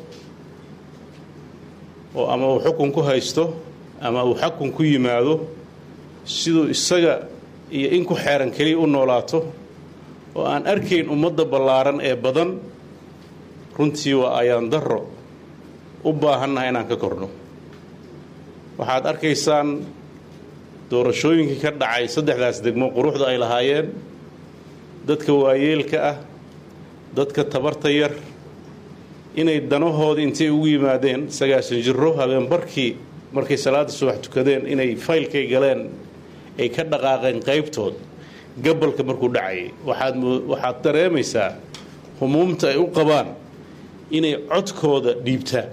oo ama uu xukun ku haysto ama uu xakun ku yimaado siduu isaga iyo in ku xeeran keliya u noolaato oo aan arkayn ummadda ballaaran ee badan runtii waa ayaan darro u baahannaha inaan ka korno waxaad arkaysaan doorashooyinkii ka dhacay saddexdaas degmo quruxda ay lahaayeen dadka waayeelka ah dadka tabarta yar inay danahoodii intay ugu yimaadeen sagaashan jiro habeenbarkii markay salaada subax tukadeen inay faylkay galeen ay ka dhaqaaqeen qaybtood gabalka markuu dhacayay waxaad waxaad dareemaysaa humuumta ay u qabaan inay codkooda dhiibtaan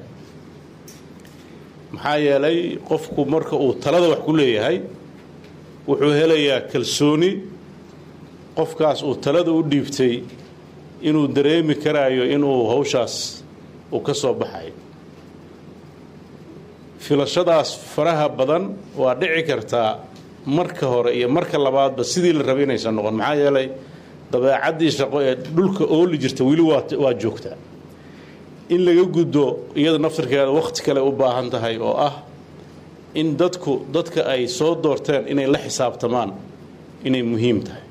maxaa yeelay qofku marka uu talada wax ku leeyahay wuxuu helayaa kalsooni qofkaas uu talada u dhiibtay inuu dareemi karaayo inuu hawshaas uu ka soo baxayo filashadaas faraha badan waa dhici kartaa marka hore iyo marka labaadba sidii la rabay inaysan noqon maxaa yeelay dabeecaddii shaqo ee dhulka ooli jirta weli waa joogtaa in laga gudbo iyada naftarkeeda wakhti kale u baahan tahay oo ah in dadku dadka ay soo doorteen inay la xisaabtamaan inay muhiim tahay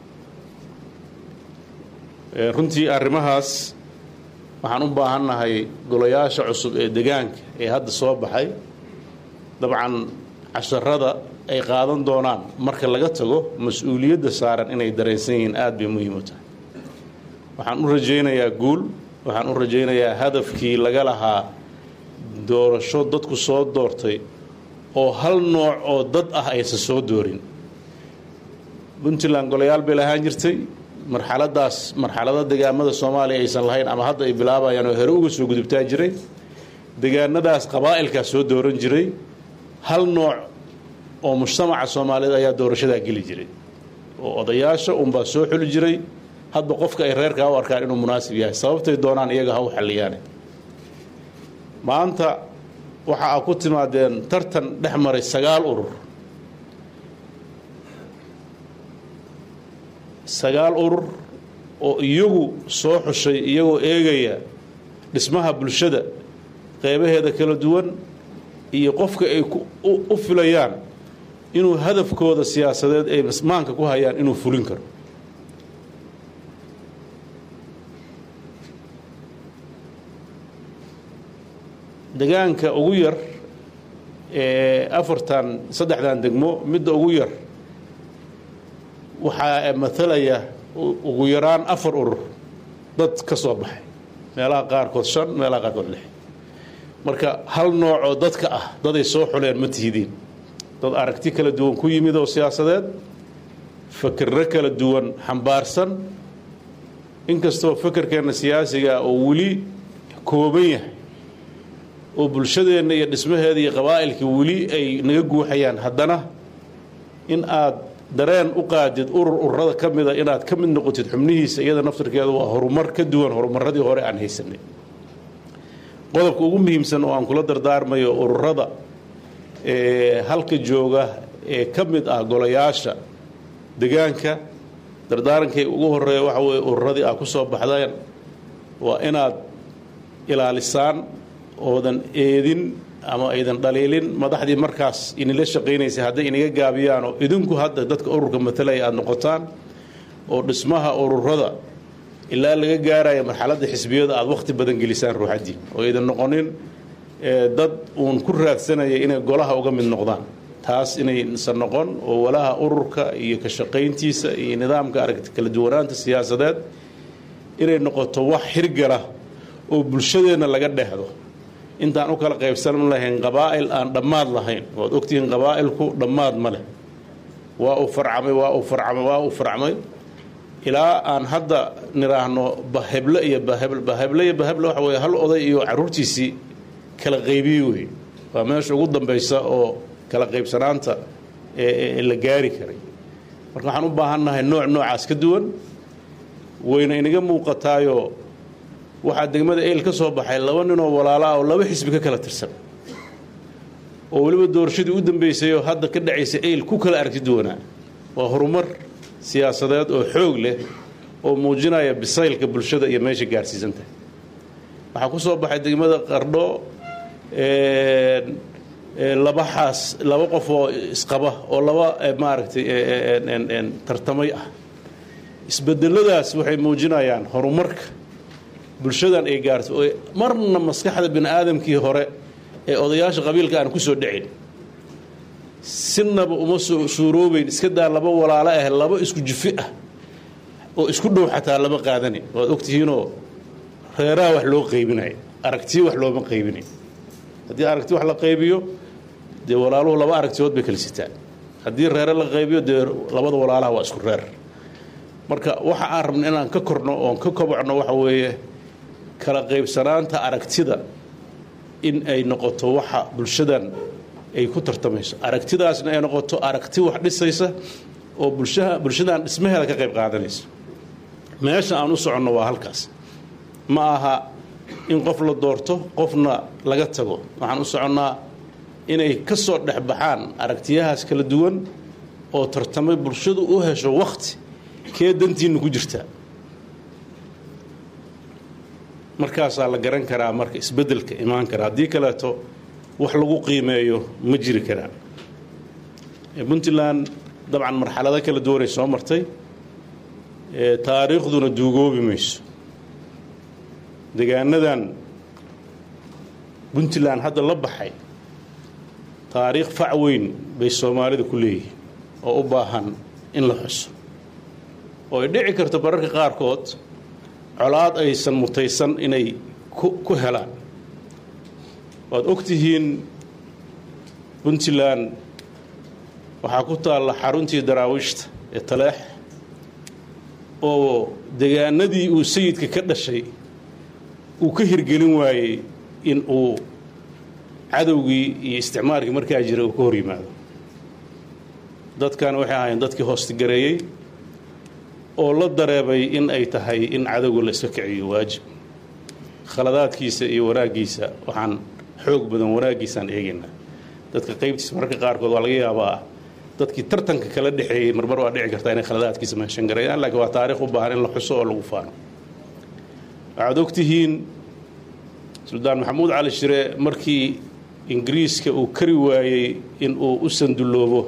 runtii arrimahaas waxaan u baahannahay golayaasha cusub ee degaanka ee hadda soo baxay dabcan casharada ay qaadan doonaan marka laga tago mas-uuliyadda saaran inay dareensan yihiin aada bay muhiim u tahay waxaan u rajaynayaa guul waxaan u rajaynayaa hadafkii laga lahaa doorasho dadku soo doortay oo hal nooc oo dad ah aysan soo doorin puntland golayaal bay lahaan jirtay marxaladaas marxalado degaamada soomaaliya aysan lahayn ama hadda ay bilaabayaan oo hore uga soo gudubtaa jiray degaanadaas qabaa'ilkaas soo dooran jiray hal nooc oo mujtamaca soomaaliyeed ayaa doorashadaa geli jiray oo odayaasha unbaa soo xuli jiray hadba qofka ay reerkaa u arkaan inuu munaasib yahay sababtay doonaan iyaga ha u xalliyaane maanta waxa aa ku timaadeen tartan dhex maray sagaal urur sagaal urur oo iyagu soo xushay iyagoo eegaya dhismaha bulshada qeybaheeda kala duwan iyo qofka ay u filayaan inuu hadafkooda siyaasadeed ay maanka ku hayaan inuu fulin karo degaanka ugu yar ee afartan saddexdan degmo midda ugu yar waxaa matalaya ugu yaraan afar urur dad ka soo baxay meelaha qaarkood shan meelaha qaarkood lix marka hal nooc oo dadka ah daday soo xuleen ma tihidiin dad aragti kala duwan ku yimid oo siyaasadeed fakirro kala duwan xambaarsan inkastoo fakerkeenna siyaasiga oo weli kooban yahay oo bulshadeenna iyo dhismaheeda iyo qabaa'ilka weli ay naga guuxayaan haddana in aad dareen u qaadid urur ururada ka mida inaad ka mid noqotid xubnihiisa iyada naftarkeeda waa horumar ka duwan horumaradii hore aan haysanay qodobka ugu muhiimsan oo aan kula dardaarmayo ururada ee halka jooga ee ka mid ah golayaasha degaanka dardaarankay ugu horeeya waxa weye ururadii aad ku soo baxdeen waa inaad ilaalisaan oodan eedin ama aydan dhaliilin madaxdii markaas inila shaqaynaysay hadday inaga gaabiyaan oo idinku hadda dadka ururka matalaya aada noqotaan oo dhismaha ururada ilaa laga gaaraya marxaladda xisbiyada aada wakhti badan gelisaan ruuxaddii oo aydan noqonin dad uun ku raadsanaya inay golaha uga mid noqdaan taas inaysan noqon oo walaha ururka iyo ka shaqayntiisa iyo nidaamka aragti kala duwanaanta siyaasadeed inay noqoto wax hirgala oo bulshadeenna laga dhehdo intaan u kala qaybsan lahayn qabaa'il aan dhammaad lahayn waad ogtihiin qabaa'ilku dhammaad ma leh waa uu farcamay waa uu farcamay waa uu farcamay ilaa aan hadda nidhaahno baheble iyo baheble baheble iyo baheble waxa weye hal oday iyo carruurtiisii kala qaybiye wey waa meesha ugu dambaysa oo kala qaybsanaanta ee la gaari karay marka waxaan u baahannahay nooc noocaas ka duwan wayna inaga muuqataayoo waxaa degmada eyl ka soo baxay laba ninoo walaala ah oo laba xisbi ka kala tirsan oo weliba doorashadii u dambeysayoo hadda ka dhacaysa eyl ku kala aragti duwanaa waa horumar siyaasadeed oo xoog leh oo muujinaya bisaylka bulshada iyo meesha gaarsiisantahay waxaa ku soo baxay degmada qardho laba xaas laba qof oo isqaba oo laba maaragtay tartamay ah isbedeladaas waxay muujinayaan horumarka bulshadan ay gaarto oo marna maskaxda bini aadamkii hore ee odayaasha qabiilka aan ku soo dhicin sinaba uma soo suuroobeyn iska daa laba walaalo ah laba isku jifi ah oo isku dhow xataa lama qaadani waad ogtihiinoo reeraha wax loo qaybinayo aragtiyo wax looma qaybinayo haddii aragti wax la qaybiyo dee walaaluhu laba aragtiyood bay kala sitaan haddii reere la qaybiyo dee labada walaalaha waa isku reer marka waxa aan rabna inaan ka korno oon ka kobocno waxa weeye kala qaybsanaanta aragtida in ay noqoto waxa bulshadan ay ku tartamayso aragtidaasna ay noqoto aragti wax dhisaysa oo bulshaha bulshadan dhismaheeda ka qayb qaadanaysa meesha aan u soconno waa halkaas ma aha in qof la doorto qofna laga tago waxaan u soconnaa inay ka soo dhex baxaan aragtiyahaas kala duwan oo tartamay bulshadu u hesho wakhti kee dantiinna ku jirtaa markaasaa la garan karaa marka isbeddelka imaan kara haddii kaleeto wax lagu qiimeeyo ma jiri karaan puntland dabcan marxalado kala duwanay soo martay taariikhduna duugoobi mayso degaanadan puntland hadda la baxay taariikh fac weyn bay soomaalida ku leeyihiin oo u baahan in la xuso oo ay dhici karto bararka qaarkood colaad aysan mutaysan inay ku helaan waad og tihiin puntland waxaa ku taalla xaruntii daraawiishta ee taleex oo degaanadii uu sayidka ka dhashay uu ka hirgelin waayey in uu cadowgii iyo isticmaalkii markaa jira uu ka hor yimaado dadkan waxay ahaayeen dadkii hoostigareeyey oo la dareebay in ay tahay in cadowga la iska kiciyo waajib khaladaadkiisa iyo wanaaggiisa waxaan xoog badan wanaaggiisaan eegaynaa dadka qaybtiisa mararka qaarkood waa laga yaabaa dadkii tartanka kala dhexeeyey marmar waa dhici kartaa inay khaladaadkiisa meeshan gareeyaan laakiin waa taarikh u baahan in la xuso oo lagu faano waxaad ogtihiin suldaan maxamuud cali shire markii ingiriiska uu kari waayey in uu u sandulloobo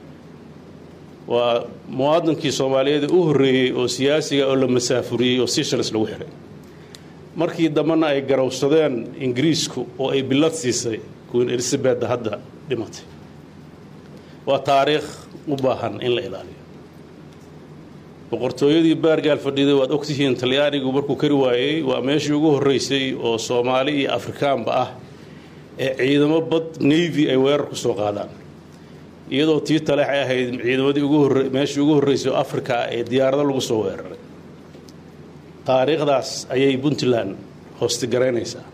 waa muwaadinkii soomaaliyeed u horreeyey oo siyaasiga oo la masaafuriyey oo seychelles lagu xihay markii dambena ay garowsadeen ingiriisku oo ay billad siisay queen elizabetda hadda dhimatay waa taariikh u baahan in la ilaaliyo boqortooyadii baargaal fadhiday waad ogtihiin talyaanigu markuu kari waayey waa meeshii ugu horreysay oo soomaali iyo afrikaanba ah ee ciidamo bad navy ay weerar ku soo qaadaan iyadoo tii taleex ay ahayd ciidamadii ugu horre meeshii ugu horreysay oo afrika ah ee diyaarado lagu soo weeraray taariikhdaas ayay puntland hoostigaraynaysaa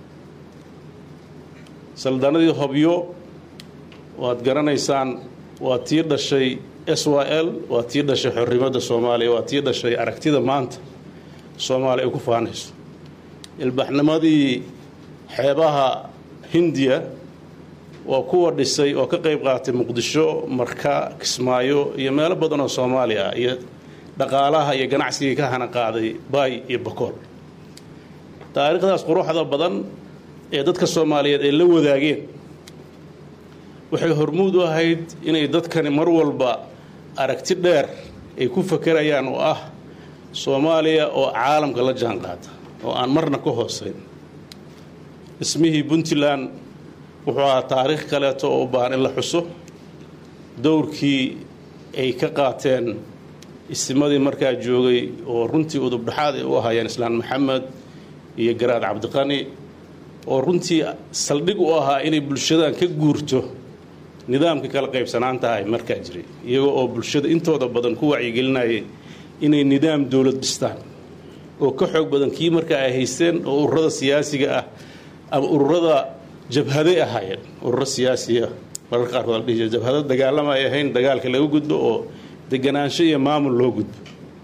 saldanadii hobyo waad garanaysaan waa tii dhashay s y l waa tii dhashay xorrimadda soomaaliya waa tii dhashay aragtida maanta soomaaliya ay ku faanayso ilbaxnimadii xeebaha hindiya waa kuwa dhisay oo ka qayb qaatay muqdisho marka kismaayo iyo meelo badan oo soomaaliya ah iyo dhaqaalaha iyo ganacsigii ka hana qaaday baay iyo bakool taariikhdaas quruxda badan ee dadka soomaaliyeed ay la wadaageen waxay hormuud u ahayd inay dadkani mar walba aragti dheer ay ku fakerayaan oo ah soomaaliya oo caalamka la jaan qaata oo aan marna ka hoosayn dhismihii puntland wuxuu ahaa taariikh kaleeto oo u baahan in la xuso dowrkii ay ka qaateen istimadii markaa joogay oo runtii udubdhaxaad ay u ahaayeen islaan maxamed iyo garaad cabdiqani oo runtii saldhig u ahaa inay bulshadan ka guurto nidaamkii kala qaybsanaanta ay markaa jiray iyagoo oo bulshada intooda badan ku wacyigelinayay inay nidaam dowlad dhistaan oo ka xoog badan kii markaa ay haysteen oo ururada siyaasiga ah ama ururada jabhaday ahaayeen ururo siyaasiya mararka qaarkood la dhihi jira jabhado dagaalama ay ahayn dagaalka laga gudbo oo deganaansho iyo maamul loo gudbo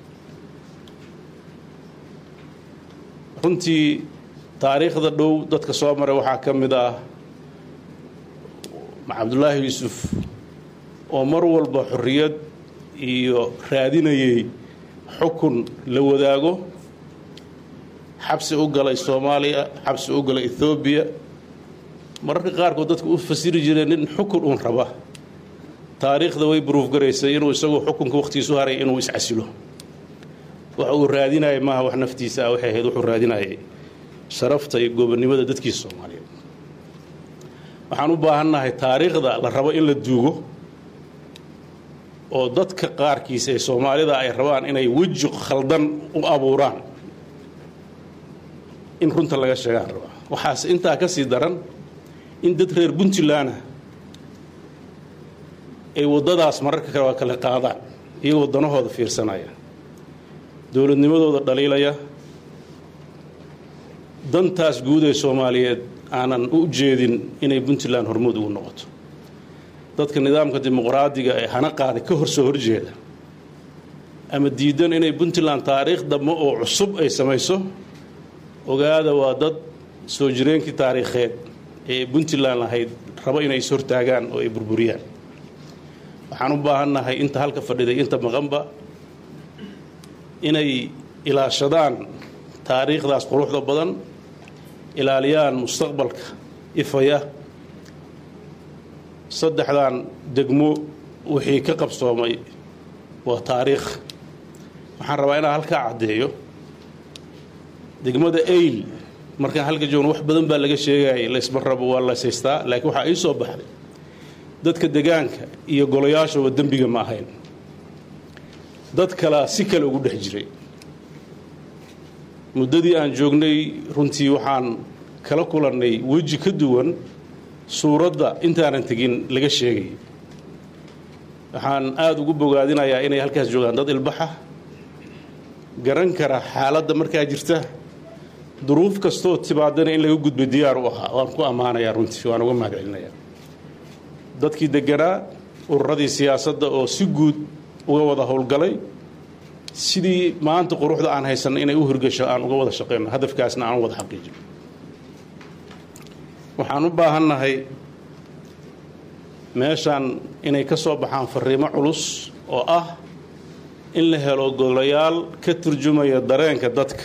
runtii taariikhda dhow dadka soo maray waxaa ka mid ah cabdulaahi yuusuf oo mar walba xorriyad iyo raadinayay xukun la wadaago xabsi u galay soomaaliya xabsi u galay ethoobiya mararka qaarkood dadka u fasiri jireen nin xukun uun raba taariikhda way buruuf garaysay inuu isagu xukunka wakhtiisu haray inuu iscasilo waxa uu raadinayay maaha wax naftiisa ah waxay ahayd wuxuu raadinayay sharafta iyo goobannimada dadkiisa soomaaliyeed waxaan u baahannahay taariikhda la rabo in la duugo oo dadka qaarkiisa ee soomaalida ay rabaan inay weji khaldan u abuuraan in runta laga sheegaan rabaa waxaase intaa ka sii daran in dad reer puntland ah ay waddadaas mararka kale kale qaadaan iyagoo danahooda fiirsanaya dowladnimadooda dhaliilaya dantaas guud ee soomaaliyeed aanan u jeedin inay puntland hormuud ugu noqoto dadka nidaamka dimuqraadiga ee hana qaaday ka hor soo horjeeda ama diidan inay puntland taariikh dambe oo cusub ay samayso ogaada waa dad soo jireenkii taariikheed ee puntland lahayd rabo inay is hortaagaan oo ay burburiyaan waxaan u baahannahay inta halka fadhiday inta maqanba inay ilaashadaan taariikhdaas quruxda badan ilaaliyaan mustaqbalka ifaya saddexdan degmo wixii ka qabsoomay waa taariikh waxaan rabaa inaan halkaa caddeeyo degmada ayl markaan halka joogno wax badan baa laga sheegayay laysma rabo waa laysaystaa laakiin waxaa ii soo baxday dadka degaanka iyo golayaashooba dembiga ma ahayn dad kalea si kale ugu dhex jiray muddadii aan joognay runtii waxaan kala kulannay weji ka duwan suuradda intaanan tegin laga sheegayay waxaan aada ugu bogaadinayaa inay halkaas joogaan dad ilbaxa garan kara xaaladda markaa jirta duruuf kastoo timaadana in laga gudbo diyaar u ahaa waan ku ammaanayaa runtii waan uga mahad celinayaa dadkii deganaa ururadii siyaasadda oo si guud uga wada howlgalay sidii maanta quruxda aan haysanno inay u hirgasho aan uga wada shaqeyno hadafkaasna aan u wada xaqiijino waxaan u baahannahay meeshaan inay ka soo baxaan fariimo culus oo ah in la helo golayaal ka turjumaya dareenka dadka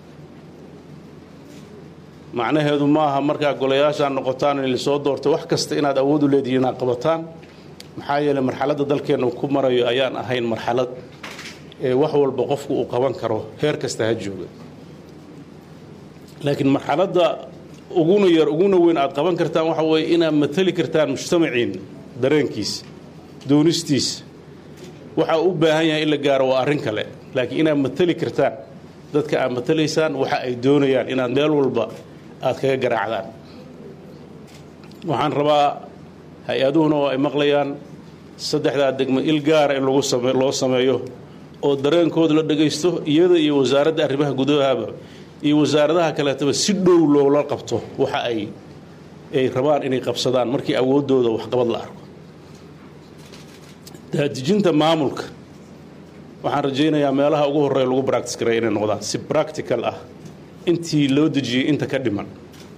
macnaheedu maaha markaa golayaashaan noqotaan in lasoo doorto wax kasta inaad awood u leedihiin inaad qabataan maxaa yeeley marxaladda dalkeennu ku marayo ayaan ahayn marxalad ee wax walba qofku uu qaban karo heer kasta ha jooga laakiin marxaladda uguna yar uguna weyn aad qaban kartaan waxa weeye inaad matali kartaan mujtamaciin dareenkiisa doonistiisa waxa u baahan yahay in la gaaro waa arrin kale laakiin inaad matali kartaan dadka aad matalaysaan waxa ay doonayaan inaad meel walba aad kaga garaacdaan waxaan rabaa hay-aduhuna oo ay maqlayaan saddexdaa degmo il gaara in lagu same loo sameeyo oo dareenkooda la dhagaysto iyada iyo wasaaradda arrimaha gudahaba iyo wasaaradaha kaleetaba si dhow loola qabto waxa ay ay rabaan inay qabsadaan markii awooddooda waxqabad la arko daadijinta maamulka waxaan rajaynayaa meelaha ugu horreeya lagu bractice garay inay noqdaan si practical ah intii loo dejiyey inta ka dhiman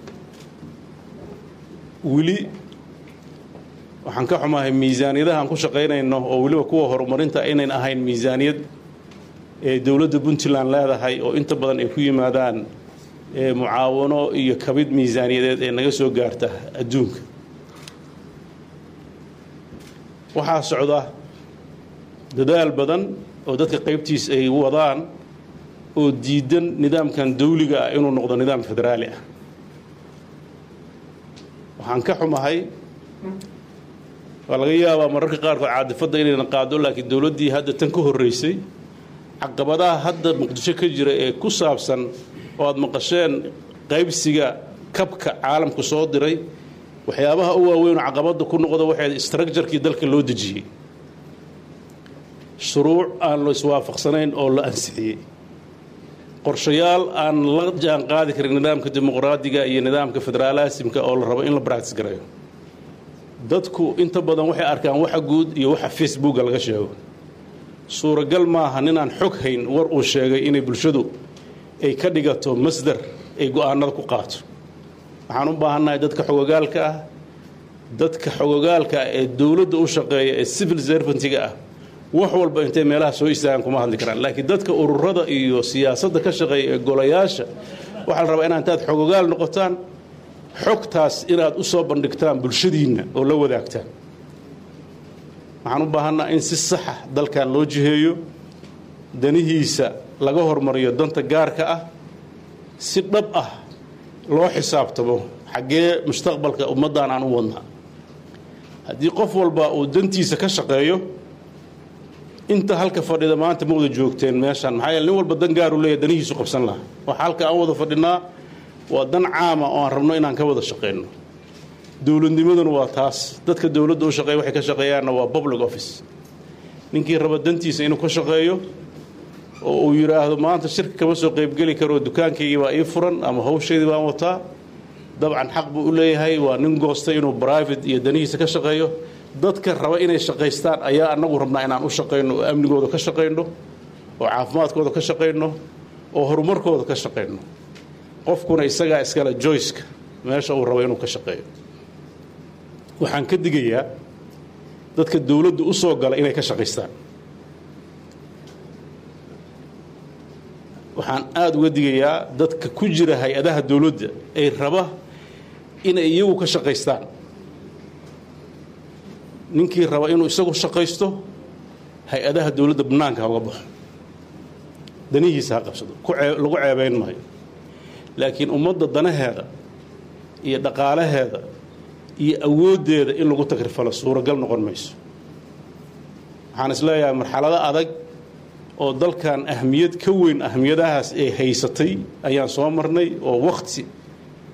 weli waxaan ka xumahay miisaaniyadaha aan ku shaqaynayno oo weliba kuwa horumarinta inayn ahayn miisaaniyad ee dowladda puntland leedahay oo inta badan ay ku yimaadaan mucaawano iyo kabid miisaaniyadeed ee naga soo gaarta adduunka waxaa socda dadaal badan oo dadka qaybtiis ay wadaan oo diidan nidaamkan dawliga ah inuu noqdo nidaam federaali ah waxaan ka xumahay waa laga yaabaa mararka qaarkood caadifadda inayna qaado laakiin dowladdii hadda tan ka horreysay caqabadaha hadda muqdisho ka jira ee ku saabsan oo aad maqasheen qaybsiga kabka caalamku soo diray waxyaabaha u waaweynoo caqabadda ku noqda waxay structurkii dalka loo dejiyey shuruuc aan la iswaafaqsanayn oo la ansixiyey qorshayaal aan la jaan qaadi karin nidaamka dimuqraadiga iyo nidaamka federaalaasimka oo la rabo in la bractis garayo dadku inta badan waxay arkaan waxa guud iyo waxa facebooka laga sheego suuragal maaha ninaan xog hayn war uu sheegay inay bulshadu ay ka dhigato masdar ay go-aanada ku qaato waxaan u baahannahay dadka xogogaalka ah dadka xogogaalka ah ee dowladda u shaqeeya ee civil servantiga ah wax walba intay meelaha soo istaagaan kuma hadli karaan laakiin dadka ururada iyo siyaasadda ka shaqeeya ee golayaasha waxaa la rabaa inaa intaad xogogaal noqotaan xogtaas inaad u soo bandhigtaan bulshadiinna oo la wadaagtaan waxaan u baahannaha in si saxa dalkan loo jiheeyo danihiisa laga hormariyo danta gaarka ah si dhab ah loo xisaabtamo xaggee mustaqbalka ummaddan aan u wadnaa haddii qof walba uu dantiisa ka shaqeeyo inta halka fadhida maanta ma wada joogteen meeshaan maxaa yeele nin walba dan gaaru leeyahy danihiisu qabsan lahaa waxa halka aan wada fadhinaa waa dan caama oo aan rabno inaan ka wada shaqeyno dowladnimaduna waa taas dadka dowladda u shaqeeya waxay ka shaqeeyaanna waa public office ninkii raba dantiisa inuu ka shaqeeyo oo uu yidhaahdo maanta shirka kama soo qaybgeli karo dukaankaygii baa ii furan ama hawshaydii baan wataa dabcan xaq buu u leeyahay waa nin goostay inuu private iyo danihiisa ka shaqeeyo dadka raba inay shaqaystaan ayaa annagu rabnaa inaan u shaqayno oo amnigooda ka shaqayno oo caafimaadkooda ka shaqayno oo horumarkooda ka shaqayno qofkuna isagaa iskale joyceka meesha uu rabo inuu ka shaqeeyo waxaan ka digayaa dadka dowladda u soo gala inay ka shaqaystaan waxaan aada uga digayaa dadka ku jira hay-adaha dowladda ay raba inay iyagu ka shaqaystaan ninkii raba inuu isagu shaqaysto hay-adaha dowladda bannaanka ha uga baxo danihiisa ha qabsado lagu ceebayn maayo laakiin ummadda danaheeda iyo dhaqaalaheeda iyo awooddeeda in lagu tagrifalo suuragal noqon mayso waxaan isleeyahay marxalado adag oo dalkan ahmiyad ka weyn ahmiyadahaas ee haysatay ayaan soo marnay oo wakti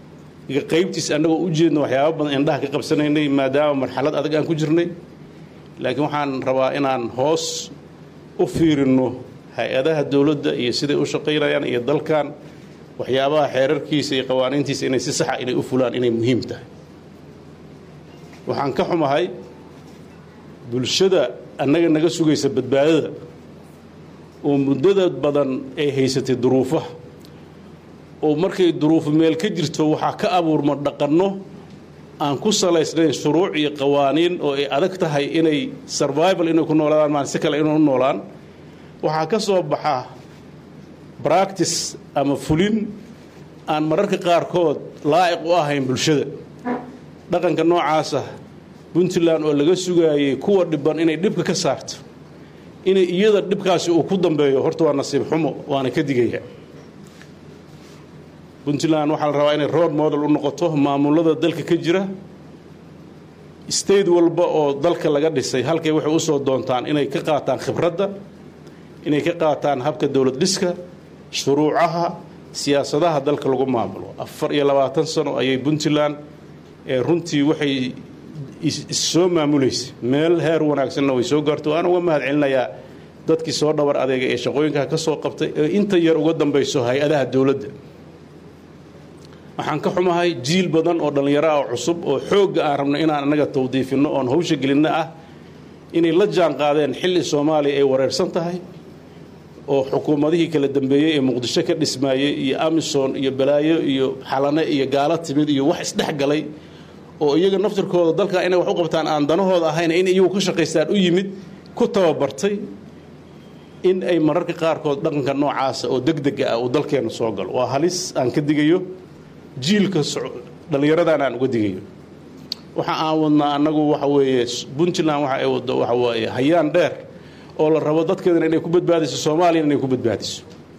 qaybtiis annagoo u jeedna waxyaaba badan indhaha ka qabsanaynay maadaama marxalad adag aan ku jirnay laakiin waxaan rabaa inaan hoos u fiirinno hay-adaha dowladda iyo siday u shaqaynayaan iyo dalkan waxyaabaha xeerarkiisa iyo qawaaniintiisa inay si saxa inay u fulaan inay muhiim tahay waxaan ka xumahay bulshada annaga naga sugaysa badbaadada oo muddada badan ay haysatay duruufaha oo markay duruufu meel ka jirto waxaa ka abuurma dhaqanno aan ku salaysnayn shuruuc iyo qawaaniin oo ay adag tahay inay survival inay ku noolaadaan maan si kale inay u noolaan waxaa ka soo baxa bractice ama fulin aan mararka qaarkood laa'iq u ahayn bulshada dhaqanka noocaasa puntland oo laga sugaayey kuwa dhiban inay dhibka ka saarto inay iyada dhibkaasi uu ku dambeeyo horta waa nasiib xumo waana ka digaya puntland waxaa la rabaa inay road model u noqoto maamulada dalka ka jira state walba oo dalka laga dhisay halkay waxay usoo doontaan inay ka qaataan khibradda inay ka qaataan habka dowlad dhiska shuruucaha siyaasadaha dalka lagu maamulo afar iyo labaatan sano ayay puntland ee runtii waxay issoo maamulaysa meel heer wanaagsanna way soo gaarto waan uga mahad celinayaa dadkii soo dhabar adeega ee shaqooyinkaa ka soo qabtay ee inta yar uga dambayso hay-adaha dowladda waxaan ka xumahay jiil badan oo dhallinyaro ah oo cusub oo xoogga aan rabno inaan annaga tawdiifinno oon hawsha gelinno ah inay la jaan qaadeen xilli soomaaliya ay wareersan tahay oo xukuumadihii kala dambeeyey ee muqdisho ka dhismaayey iyo amisom iyo balaayo iyo xalane iyo gaalo timid iyo wax isdhex galay oo iyaga naftirkooda dalka inay wax u qabtaan aan danahooda ahayn in iyagu ka shaqaystaan u yimid ku tababartay in ay mararka qaarkood dhaqanka noocaasa oo degdega ah uu dalkeenna soo galo waa halis aan ka digayo jiilka dhallinyaradan aan uga digayo waxa aan wadnaa annagu waxa weeye puntland waxa ay waddo waxa weeye hayaan dheer oo la rabo dadkeedana inay ku badbaadiso soomaaliyana inay ku badbaadiso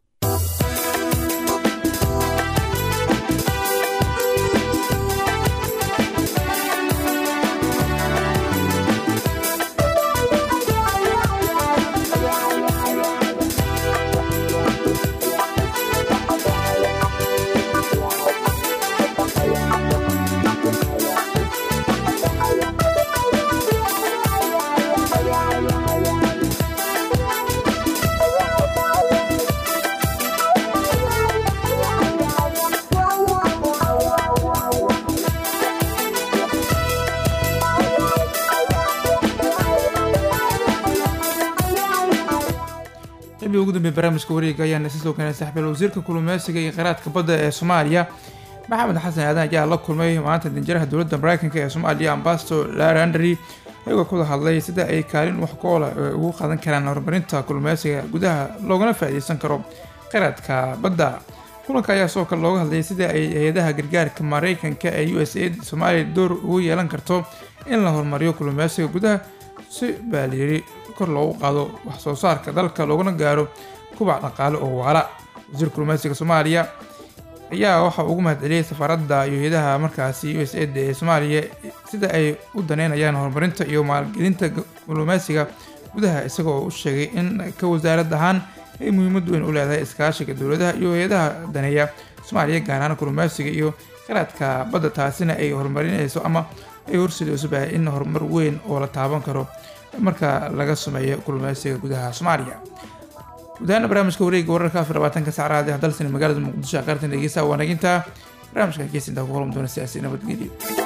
xilbii ugu dambeeyay barnaamijka wareega ayaana isa soo keenay saxbeel wasiirka kulumeysiga iyo kheyraadka badda ee soomaaliya maxamed xasan aadan ayaa la kulmay maanta danjiraha dowladda mareykanka ee soomaaliya ambasador larandry ayagoo kuwada hadlay sida ay kaalin wax ku oola ugu qaadan karaan horumarinta kulumeysiga gudaha loogana faa'iideysan karo kheyraadka badda kulanka ayaa sidoo kale looga hadlayay sida ay hay-adaha gargaarka mareykanka ee u s a soomaaliya door ugu yeelan karto in la horumariyo kulumeysiga gudaha si baa layiri kor loogu qaado wax soo saarka dalka loogana gaaro kubac dhaqaale oo waala wasiir kulumeysiga soomaaliya ayaa waxa ugu mahadceliyey safaaradda iyo hay-adaha markaasi u s a ee soomaaliya sida ay u daneynayaan horumarinta iyo maalgelinta kulumeysiga gudaha isagoo u sheegay in ka wasaarad ahaan ay muhiimad weyn u leedahay iskaashiga dowladaha iyo hay-adaha daneeya soomaaliya gaar ahaan kulumeysiga iyo kheyraadka badda taasina ay horumarinayso ama ay horseedayso baa in horumar weyn oo la taaban karo marka laga sameeyo kulumeysiga gudaha soomaaliya gudahaana barnaamijka wareega wararka afar labaatanka saacraad ee dalsan magaalada muqdisho qaartan dhegeysa waanaginta barnaamijkan keesintaa ku kulmi doona siyaasi nabadgelyo